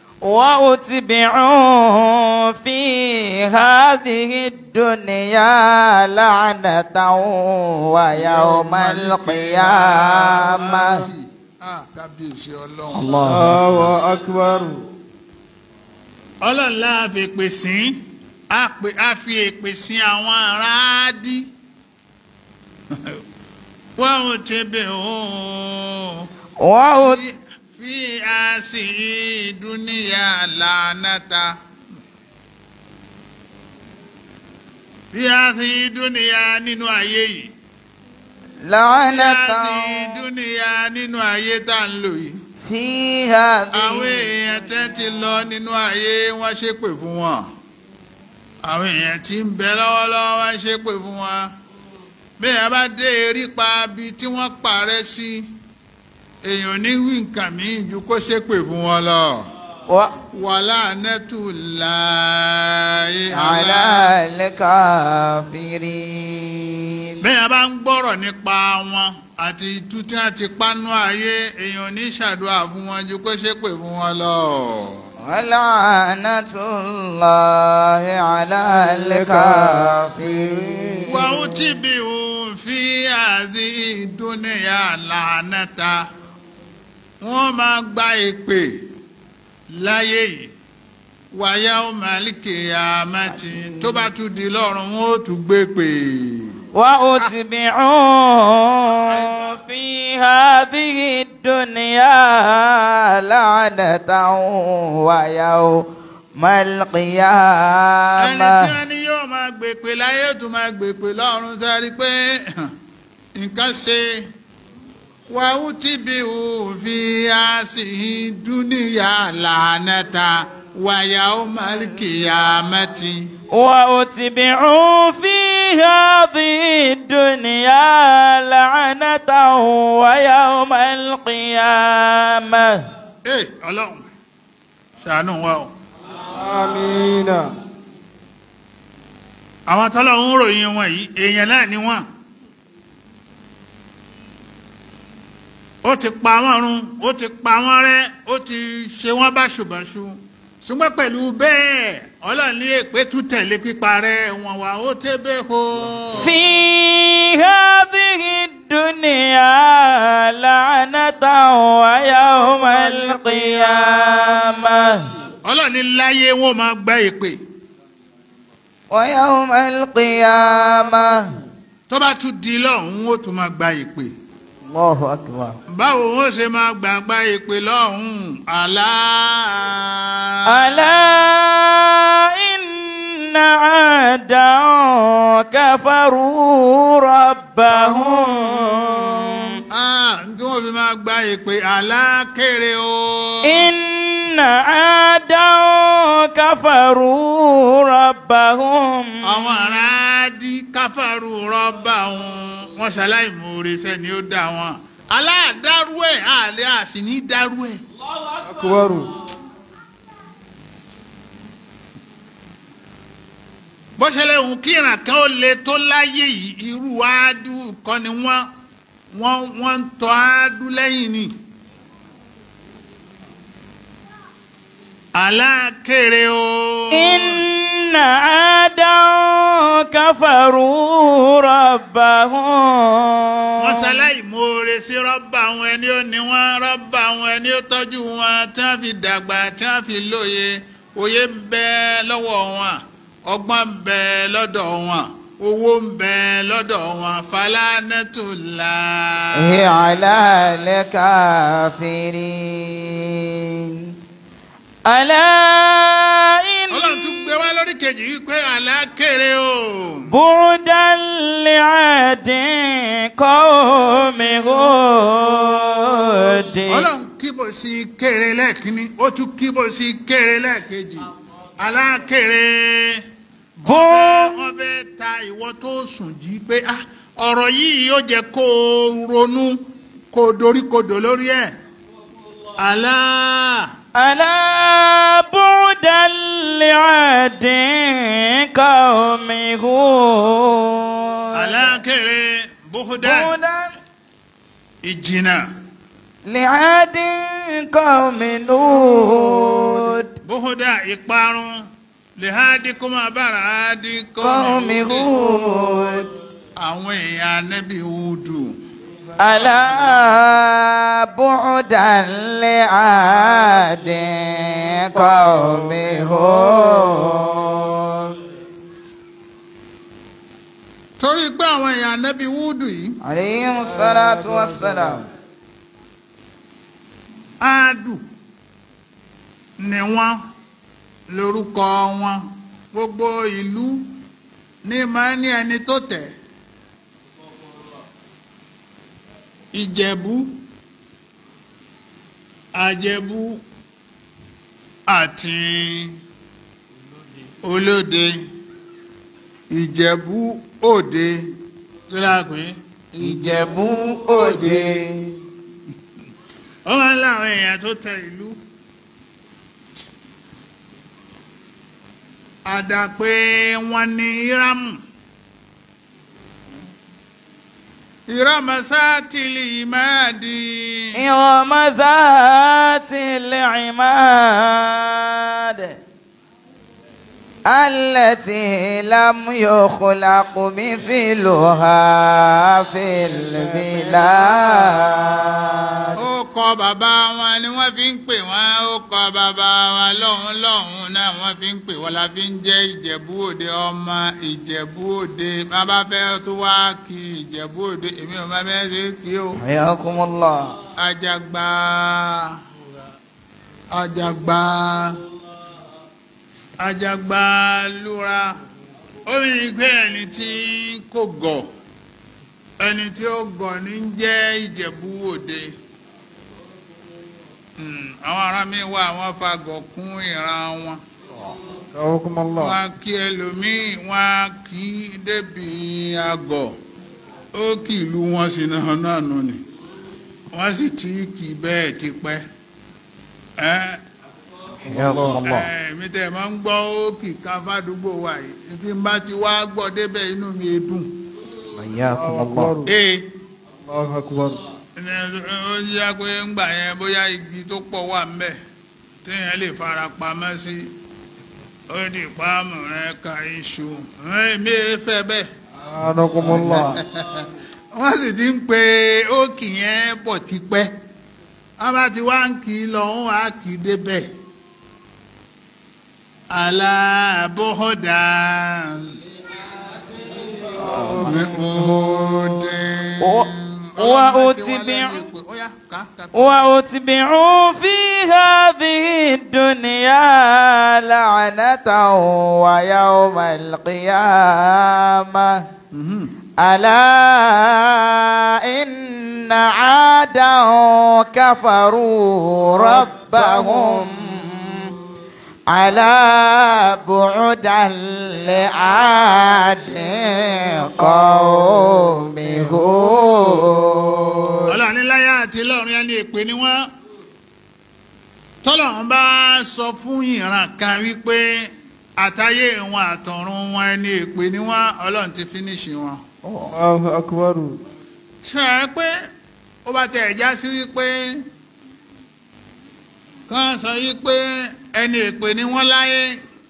وأتبعوا في هذه الدنيا لعنة ويوم القيامة Ah, kábíyèsí ọlọ́run. الله Allahu akbar. ọlọ́run láà fi èpè sí á pè- á fi èpè sí àwọn aráàdí wọ́n ò tẹ̀bẹ̀ ooo وأت fi àṣì dúníyà lánàta fi àṣì dúníyà nínú ayé yìí fi لعنة àṣì dúníyà nínú ayé tá à ń lò yìí في àwọn هذه èèyàn tẹ́ ti lọ nínú ayé wọ́n ṣépè fún wọn àwọn èèyàn tí ń bẹ lọ́wọ́lọ́wọ́ wọ́n ṣépè fún wọn bí èèyàn bá dé erípa bí tí wọ́n parẹ́ sí èèyàn ní wí nǹkan míì ju kó ṣépè fún wọn lọ. و- wàhálà nẹ́tù láàyè على الكافرين bí èèyàn bá ń gbọ́rọ̀ nípa wọn àti itú tí wọ́n ti pánú ayé èèyàn ní ṣàdúrà fún wọn ju kó ṣépè fún wọn lọ. ولعنة الله على الكافرين وأتبعوا في هذه الدنيا لعنة wọ́n máa gba èpè láyé yìí wàyà ọmọlìkè àmàtì tó bá tún di lọ́rùn wọn ó tún gbé pè. وأتبعوا في هذه الدنيا لعنة ويوم ẹni tí القيامة wọ́n ní yóò máa gbèpè láyé ó tún máa gbèpè lọ́rùn sáré pé nǹkan ṣe wàhù tí bí òfin àṣì dúníyà làánàta wàyà ọmọlìkè àmàtì. وأتبعوا في هذه الدنيا لعنة ويوم القيامة Ee, ọlọ́run ṣàánú wa o Amina. àwọn tọ́lọ́run ń ròyìn wọn yìí èèyàn náà ni wọ́n ó ti pa wọ́n run ó ti pa wọ́n rẹ́ ó ti ṣe wọ́n báṣubàṣu ṣùgbọ́n pẹ̀lú bẹ́ẹ̀ ọlọ́run ní èpè tún tẹ̀lé pípa rẹ̀ wọ́n wà ó tẹ́ bẹ́ẹ̀ kó. في هذه الدنيا لعنة ويوم القيامة ọlọ́run ní láyé wọn máa gba èpè ويوم القيامة tó bá tún di lọ́hùn-ún ó tún máa gba èpè. الله أكبر báwo wọ́n ṣe máa gbàgbá èpè lọ́hùn-ún àlá. ألا إن عادا كفروا ربهم Ah, tí wọ́n fi máa gba ìpè alákèrè o. إن عادا كفروا ربهم àwọn ará dí káfàrú rọ́bà wọn wọ́n ṣaláì moore sẹ́ni ó dá wọn. aláàdárú ẹ̀ àlẹ́ àsì ní dárú ẹ̀. akubaru bó ṣẹlẹ̀ òun kíran kan ó le tó láyé yìí irú áádú kan ni wọ́n wọ́n wọ́n ń tọ́ áádú lẹ́yìn ni. alákèrè o. إن عادا كفروا ربهم wọ́n ṣaláì moore sí rọ́bà àwọn ẹni ó ní wọ́n rọ́bà àwọn ẹni ó tọ́jú wọn tí wọ́n fi dàgbà tí wọ́n fi lóye òye ń bẹ lọ́wọ́ wọn ọgbọ́n ń bẹ lọ́dọ̀ wọn owó ń bẹ lọ́dọ̀ wọn falánẹ́tùlá. هي على الكافرين ألا ọlọ́run إن tún gbé wá lórí kejì yìí pé àlákèrè o. بعدا لعاد قوم هود ọlọ́run kíbò sí kéré lẹ́ẹ̀kínní ó tún kíbò sí kéré lẹ́ẹ̀kejì alákèrè. Bó- wọ́n fẹ́ ta ìwọ tó sùn jí pé ah, ọ̀rọ̀ yìí yóò jẹ́ kó o ronú kó o dorí kodò lórí ẹ̀. àlá ألا بعدا لعاد قوم هود alákèrè bóhódà بعدا ìjìnà لعاد قوم هود bóhódà ìparun lèhádì kó máa bára ádì قوم هود àwọn èèyàn anábì Húdù. ألا بعدا لعاد قوم هود torí pé àwọn èèyàn anábì Húdù yìí عليهم الصلاة والسلام áádù ni wọ́n lórúkọ wọn gbogbo ìlú ní máa ní ẹni tó tẹ̀ ìjẹ̀bú àjẹ̀bú àti olóde ìjẹ̀bú òde kí láàpẹ́ Ìjẹ̀bú Òde ó máa ń láwọn èèyàn tó tẹ ìlú àdàpé wọn ní írámù írámù sátìlì ìmáàdì إرم ذات العماد التي لم يخلق مثلها في البلاد ó kọ bàbá wọn ni wọ́n fi ń pè wọ́n ó kọ bàbá wọn lọ́hùn lọ́hùn náà wọ́n fi ń pè wọ́n la fi ń jẹ́ ìjẹ̀bú òde ọmọ ìjẹ̀bú òde bàbá fẹ́ tó wá kí ìjẹ̀bú òde èmi ò bá bẹ́ẹ̀ ṣe kí o. حياكم الله ajagba ajagba ajagba lura ó ní pé ẹni tí kò gọ̀ ẹni tí ó gọ̀ ní jẹ́ ìjẹ̀bú òde Hmm, àwọn ará mi wà wọ́n fagọ̀ kún ìran wọn kawakumala wọ́n á kí ẹlòmíì wọ́n á kí débi àgọ̀ ó kì ìlú wọn sí náà náà nù ni wọ́n sì ti kì í bẹ́ẹ̀ tipẹ́ ẹ́ حياكم الله ẹ́ mi tẹ̀ máa ń gbọ́ ó kì ká fádùúgbò wa yìí tí n bá ti wá gbọ́ débẹ̀ inú mi dùn. حياكم الله ee Allahu akbar ẹni ó yá pé ńgbà yẹn bóyá igi tó pọ̀ wà ńbẹ̀ téèyàn lè fara pamọ́ sí ó di páàmù rẹ ka iṣu èmi ẹ fẹ́ bẹ́ẹ̀ anakumala wọ́n sì ti ń pe ókì yẹn bọ̀ tipẹ́ wọ́n bá ti wá ń kì í lọ wọ́n á kì í débẹ̀ aláàbọ̀dà Wa- wa utbi- وأتبعوا في هذه الدنيا لعنة ويوم القيامة ألا إن عادا كفروا ربهم على بعدا لعاد قوم هود ọlọ́run ní láyé àti lọ́run yẹn ní èpè ni wọ́n tọ́lọ́run bá sọ fún ìran kan wípé àtayé wọn àtọ̀run wọn ẹni èpè ni wọ́n ọlọ́run ti fínísì wọn. Allahu akbar. ṣe é pé ó bá tẹ̀ já sí wípé kán sọ wípé ẹni èpè ni wọ́n láyé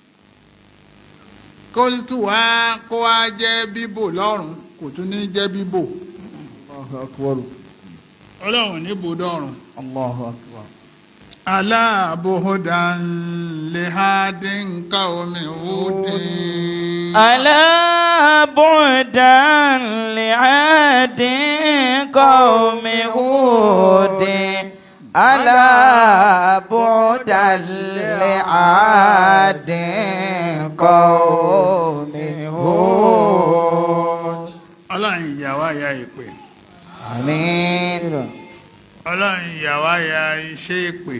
kó tù wá kó wá jẹ́ bíbò lọ́run kò tún ní jẹ́ bíbò Allahu akbar. ọlọ́run ní bòdọ́run. الله أكبر ألا بهدى لهاد قوم هود ألا بعدا لعاد قوم هود ألا بعدا لعاد قوم هود ọlọ́run ìyàwó ya ìpè آمين ọlọ́run ìyàwó ya iṣẹ́ ìpè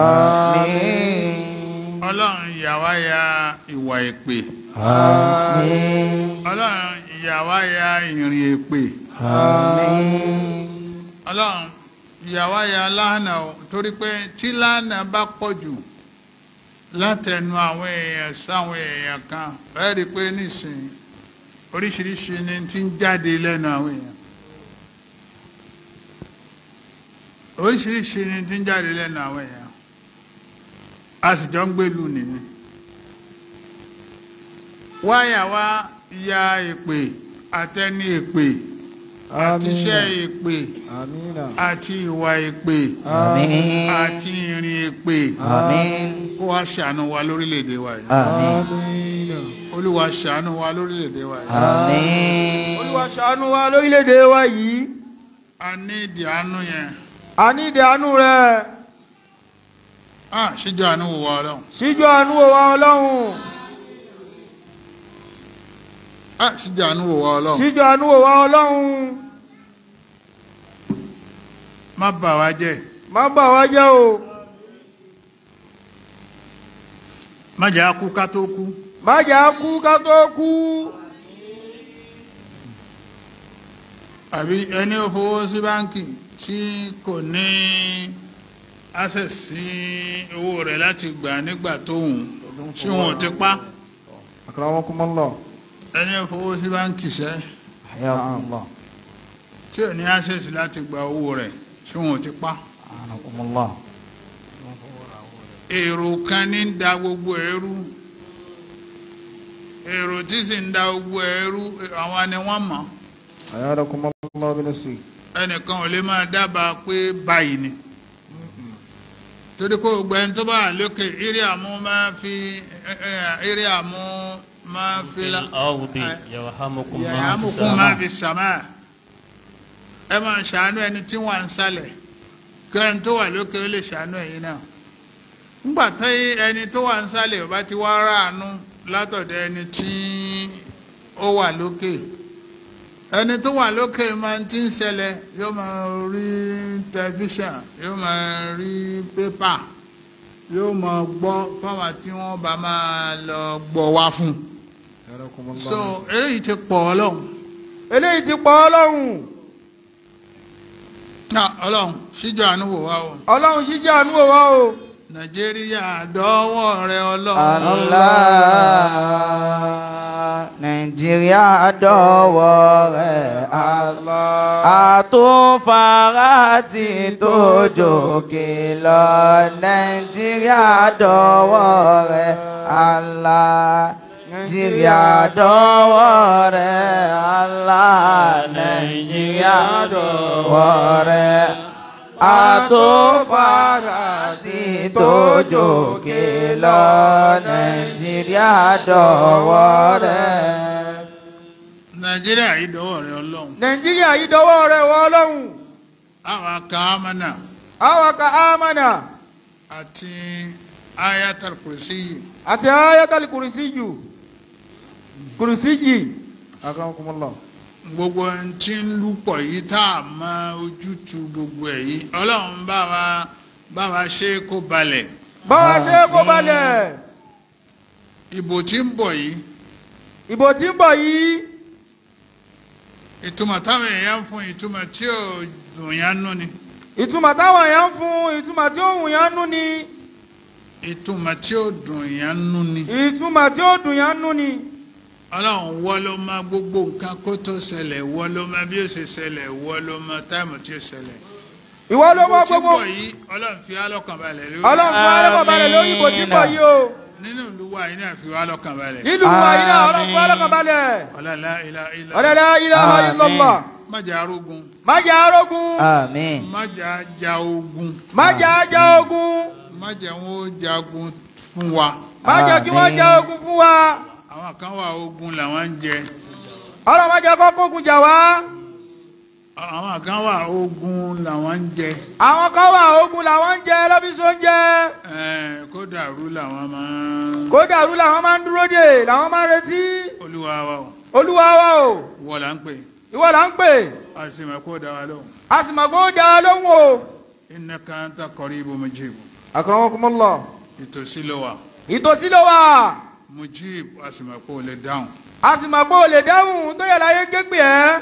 آمين ọlọ́run ìyàwó ya ìwà ìpè آمين ọlọ́run ìyàwó ya ìrìn ìpè آمين ọlọ́run ìyàwó ya lánà o torí pé tí lánà bá pọ̀ jù látẹnu àwọn èèyàn sáwọn èèyàn kan ẹ rí i pé nísìnyí oríṣiríṣi ni ti ń jáde lẹ́nu àwọn èèyàn oríṣiríṣi ni ti ń jáde lẹ́nu àwọn èèyàn a sì jọ ń gbèlú nìní wáyà wá ya èpè àtẹni èpè àti iṣẹ́ èpè Amina. àti ìwà èpè آمين àti ìrìn èpè آمين kó wá ṣàánú wa lórílẹ̀‐èdè wa yìí آمين Amina. olúwa ṣàánú wa lórílẹ̀‐èdè wa yìí آمين Olúwa ṣàánú wa lórílẹ̀‐èdè wa yìí. a ní ìdí àánú yẹn A ní ìdí àánú rẹ̀. ah ṣíjọ àánú wò wá ọlọ́run Síjú àánú wo wa Ọlọ́run. ah ṣíjọ àánú wò wá ọlọ́run Síjú àánú wo wa Ọlọ́run. má bà wá jẹ́ Má bà wá jẹ́ o. má jẹ́ á kú ká tó kú Má jà á kú ká tó kú. àbí ẹni ó fowó sí báńkì tí kò ní access sí owó rẹ̀ láti gbà nígbà tóun tí wọn ò ti pa Akramakumullah. ẹni ó fowó sí báńkì sẹ́ حياكم الله tí ò ní access láti gba owó rẹ̀ tí wọn ò ti pa أعانكم الله èrò kan ní ń da gbogbo ẹrú èrò tí sì ń da gbogbo ẹrú àwọn ni wọ́n mọ̀ Ayadakumullah binasri. ẹnìkan ò lè máa dábàá pé báyìí ni torí pé gbogbo ẹni tó bá wà lókè eré àmú máa fi eré àmú máa fi la الأرض يرحمكم من yàrá في mùkún máa السماء fi sàmà ẹ máa ṣàánú ẹni tí wọ́n ń sálẹ̀ kí ẹni tó wà lókè ó lè ṣàánú ẹ̀yin náà ńgbà tí ẹni tó wà ń sálẹ̀ ò bá ti wá ráàánú látọ̀dọ̀ ẹni tí ó wà lókè ẹni tó wà lókè máa ti ń ṣẹlẹ̀ yóò máa rí tẹlifíṣàn yóò máa rí pépà yóò máa gbọ́ fáwọn tí wọ́n bá máa lọ gbọ́ wá fún Ayadakumullah. so eléyìí ti pọ̀ ọlọ́run Eléyìí ti pa Ọlọ́run. náà ọlọ́run síjọ àánú wò wá o Ọlọ́run síjú àánú wo wa o. nàìjíríà dọ́wọ́ rẹ ọlọ́run Allah Nàìjíríà dọ̀wọ́ rẹ̀ Allah àtúnfàrà ti tó jòkè lọ Nàìjíríà dọ̀wọ́ rẹ̀ Allah Nàìjíríà dọ̀wọ́ rẹ̀ Allah Nàìjíríà dọ̀wọ́ rẹ̀ àtúnfàrà ti tó jòkè lọ Nàìjíríà dọ̀wọ́ rẹ̀. nàìjíríà yìí dọ́wọ́ rẹ ọlọ́run Nàìjíríà yìí dọwọ́ rẹ̀ wọ Ọlọ́run. àwọn aka amánà Àwa ka ámànà. àti ayatul kursi àti ayatul kùrìsíyù kùrìsíyì akramakumullah gbogbo ẹni tí ń lúpọ̀ yìí tá a mọ ojútùú gbogbo ẹ̀ yìí ọlọ́run bá wa bá wa ṣe é kó balẹ̀ báwa ṣe kó balẹ̀ ìbò tí ń bọ̀ yìí ìbò tí ń bọ̀ yìí ìtumọ̀ táwọn èèyàn ń fún ìtumọ̀ tí ò dùn yán nú ni ìtumọ̀ táwọn èèyàn ń fún ìtumọ̀ tí ó wù yán nú ni ìtumọ̀ tí ò dùn yán nú ni ìtumọ̀ tí ó dùn yán nú ni ọlọ́run wọ́ ló mọ gbogbo nǹkan kó tó ṣẹlẹ̀ wọ́ ló mọ bí ó ṣe ṣẹlẹ̀ wọ́ ló mọ táìmù tí ó ṣẹlẹ̀ ìwọ ló mọ ìbò tí ń gbogbo bọ̀ yìí ọlọ́run fi wá lọ́kàn balẹ̀ lórí ọlọ́run fún alẹ́kọ̀ọ́ balẹ̀ lórí ìbò tí ń bọ̀ yìí o nínú ìlú wa yìí náà fi wá lọ́kàn balẹ̀ nílùú wa yìí náà ọlọ́run fún alẹ́kọ̀ọ́ balẹ̀ ọlọ́lá ilá ilá ọ̀dẹ̀dẹ̀ ilaha illallah májà arógun májà arógun Àmín. májà ja ogun májà ajá ogun májà wọn ó jagun fún wa májà kí wọ́n Àmín. já ogun fún wa àwọn kan wà ogun làwọn ń jẹ ọlọ́run májà kọ́kọ́ ogun jà wá àwọn kan wà ogun làwọn ń jẹ àwọn kan wà ogun làwọn ń jẹ lọ́bíṣọ́ ń jẹ Ẹ̀, kó dàrú làwọn máa kó dàrú làwọn máa ń dúró dè làwọn máa ń retí olúwa wa o olúwa wa o wọ́n là ń pè ìwọ là ń pè a sì mọ̀ kó dá wa lóhùn a sì mọ̀ pé ó dá a lóhùn o. innaka anta qaribun mujib akramakumullah ìtòsí ló wà ìtòsí ló wà mujib a sì mọ̀ kó lè dáhùn. a sì mọ̀ pé o lè dáhùn tó yẹ láyé gbégbé ẹ́.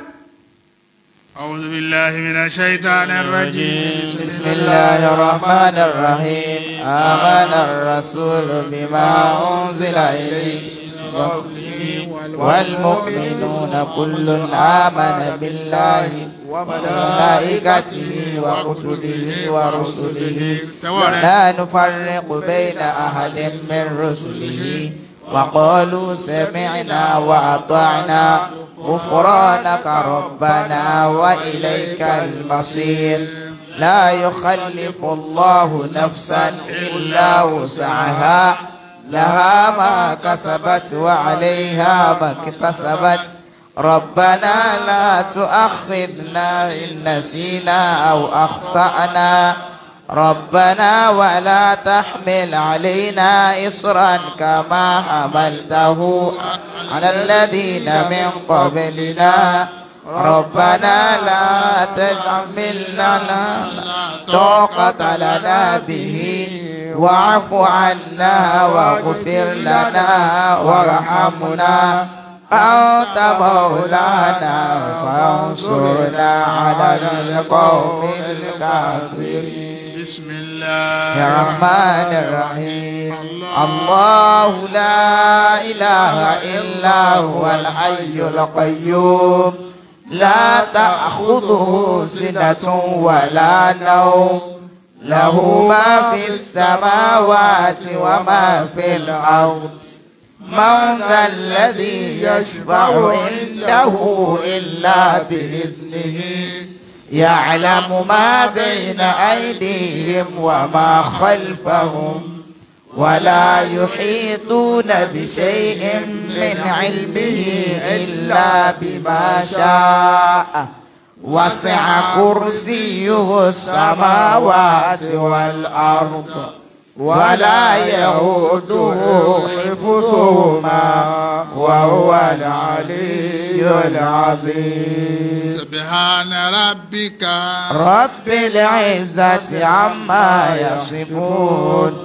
أعوذ بالله من الشيطان الرجيم بسم الله الرحمن الرحيم آمن الرسول بما أنزل إليه من ربه والمؤمنون كل آمن بالله وملائكته وكتبه ورسله لا نفرق بين أحد من رسله وقالوا سمعنا وأطعنا غفرانك ربنا وإليك المصير لا يخلف الله نفسا إلا وسعها لها ما كسبت وعليها ما اكتسبت ربنا لا تؤاخذنا إن نسينا أو أخطأنا ربنا ولا تحمل علينا إصرا كما حملته على الذين من قبلنا ربنا لا تحملنا طاقة لنا به واعف عنا واغفر لنا وارحمنا أنت مولانا فانصرنا على القوم الكافرين بسم الله الرحمن الرحيم الله لا إله إلا هو الحي القيوم لا تأخذه سنة ولا نوم له ما في السماوات وما في الأرض من ذا الذي يشفع عنده إلا بإذنه يعلم ما بين أيديهم وما خلفهم ولا يحيطون بشيء من علمه إلا بما شاء وسع كرسيه السماوات والأرض ولا يؤوده حفظهما وهو العلي العظيم سبحان ربك رب العزة عما يصفون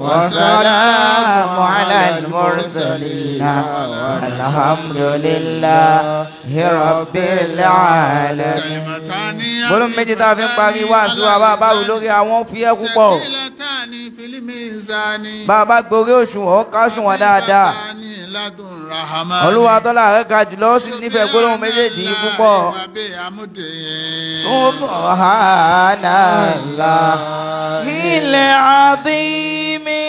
وسلام على المرسلين والحمد لله رب العالمين كلمتان gbólóhùn méjì tá a fi ń parí wáàsí wa bá a bá wù lórí àwọn fúyẹ́ púpọ̀ ثقيلتان في الميزان bá a bá gorí òṣùwọ̀n ó ká òṣùwọ̀n dáadáa خفيفتان لدن رحمن olúwa tọ́lá rẹ̀ ga jùlọ ó sì nífẹ̀ẹ́ gbólóhùn méjèèjì yìí púpọ̀ وبحمده subhanallah ilẹ̀ àdìmí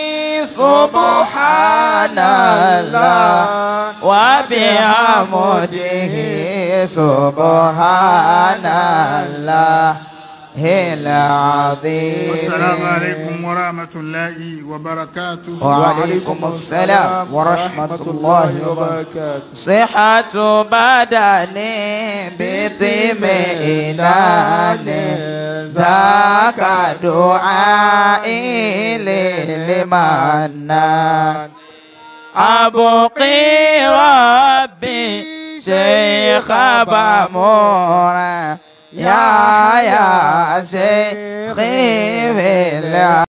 subhanallah wa bihamdihi subhanallah العظيم والسلام عليكم ورحمة الله وبركاته وعليكم السلام ورحمة الله وبركاته وبركاته صحة بدن باطمئنان ذاك دعائي للمنان أبقي ربي شيخ بامورا يا يا شيخي في الله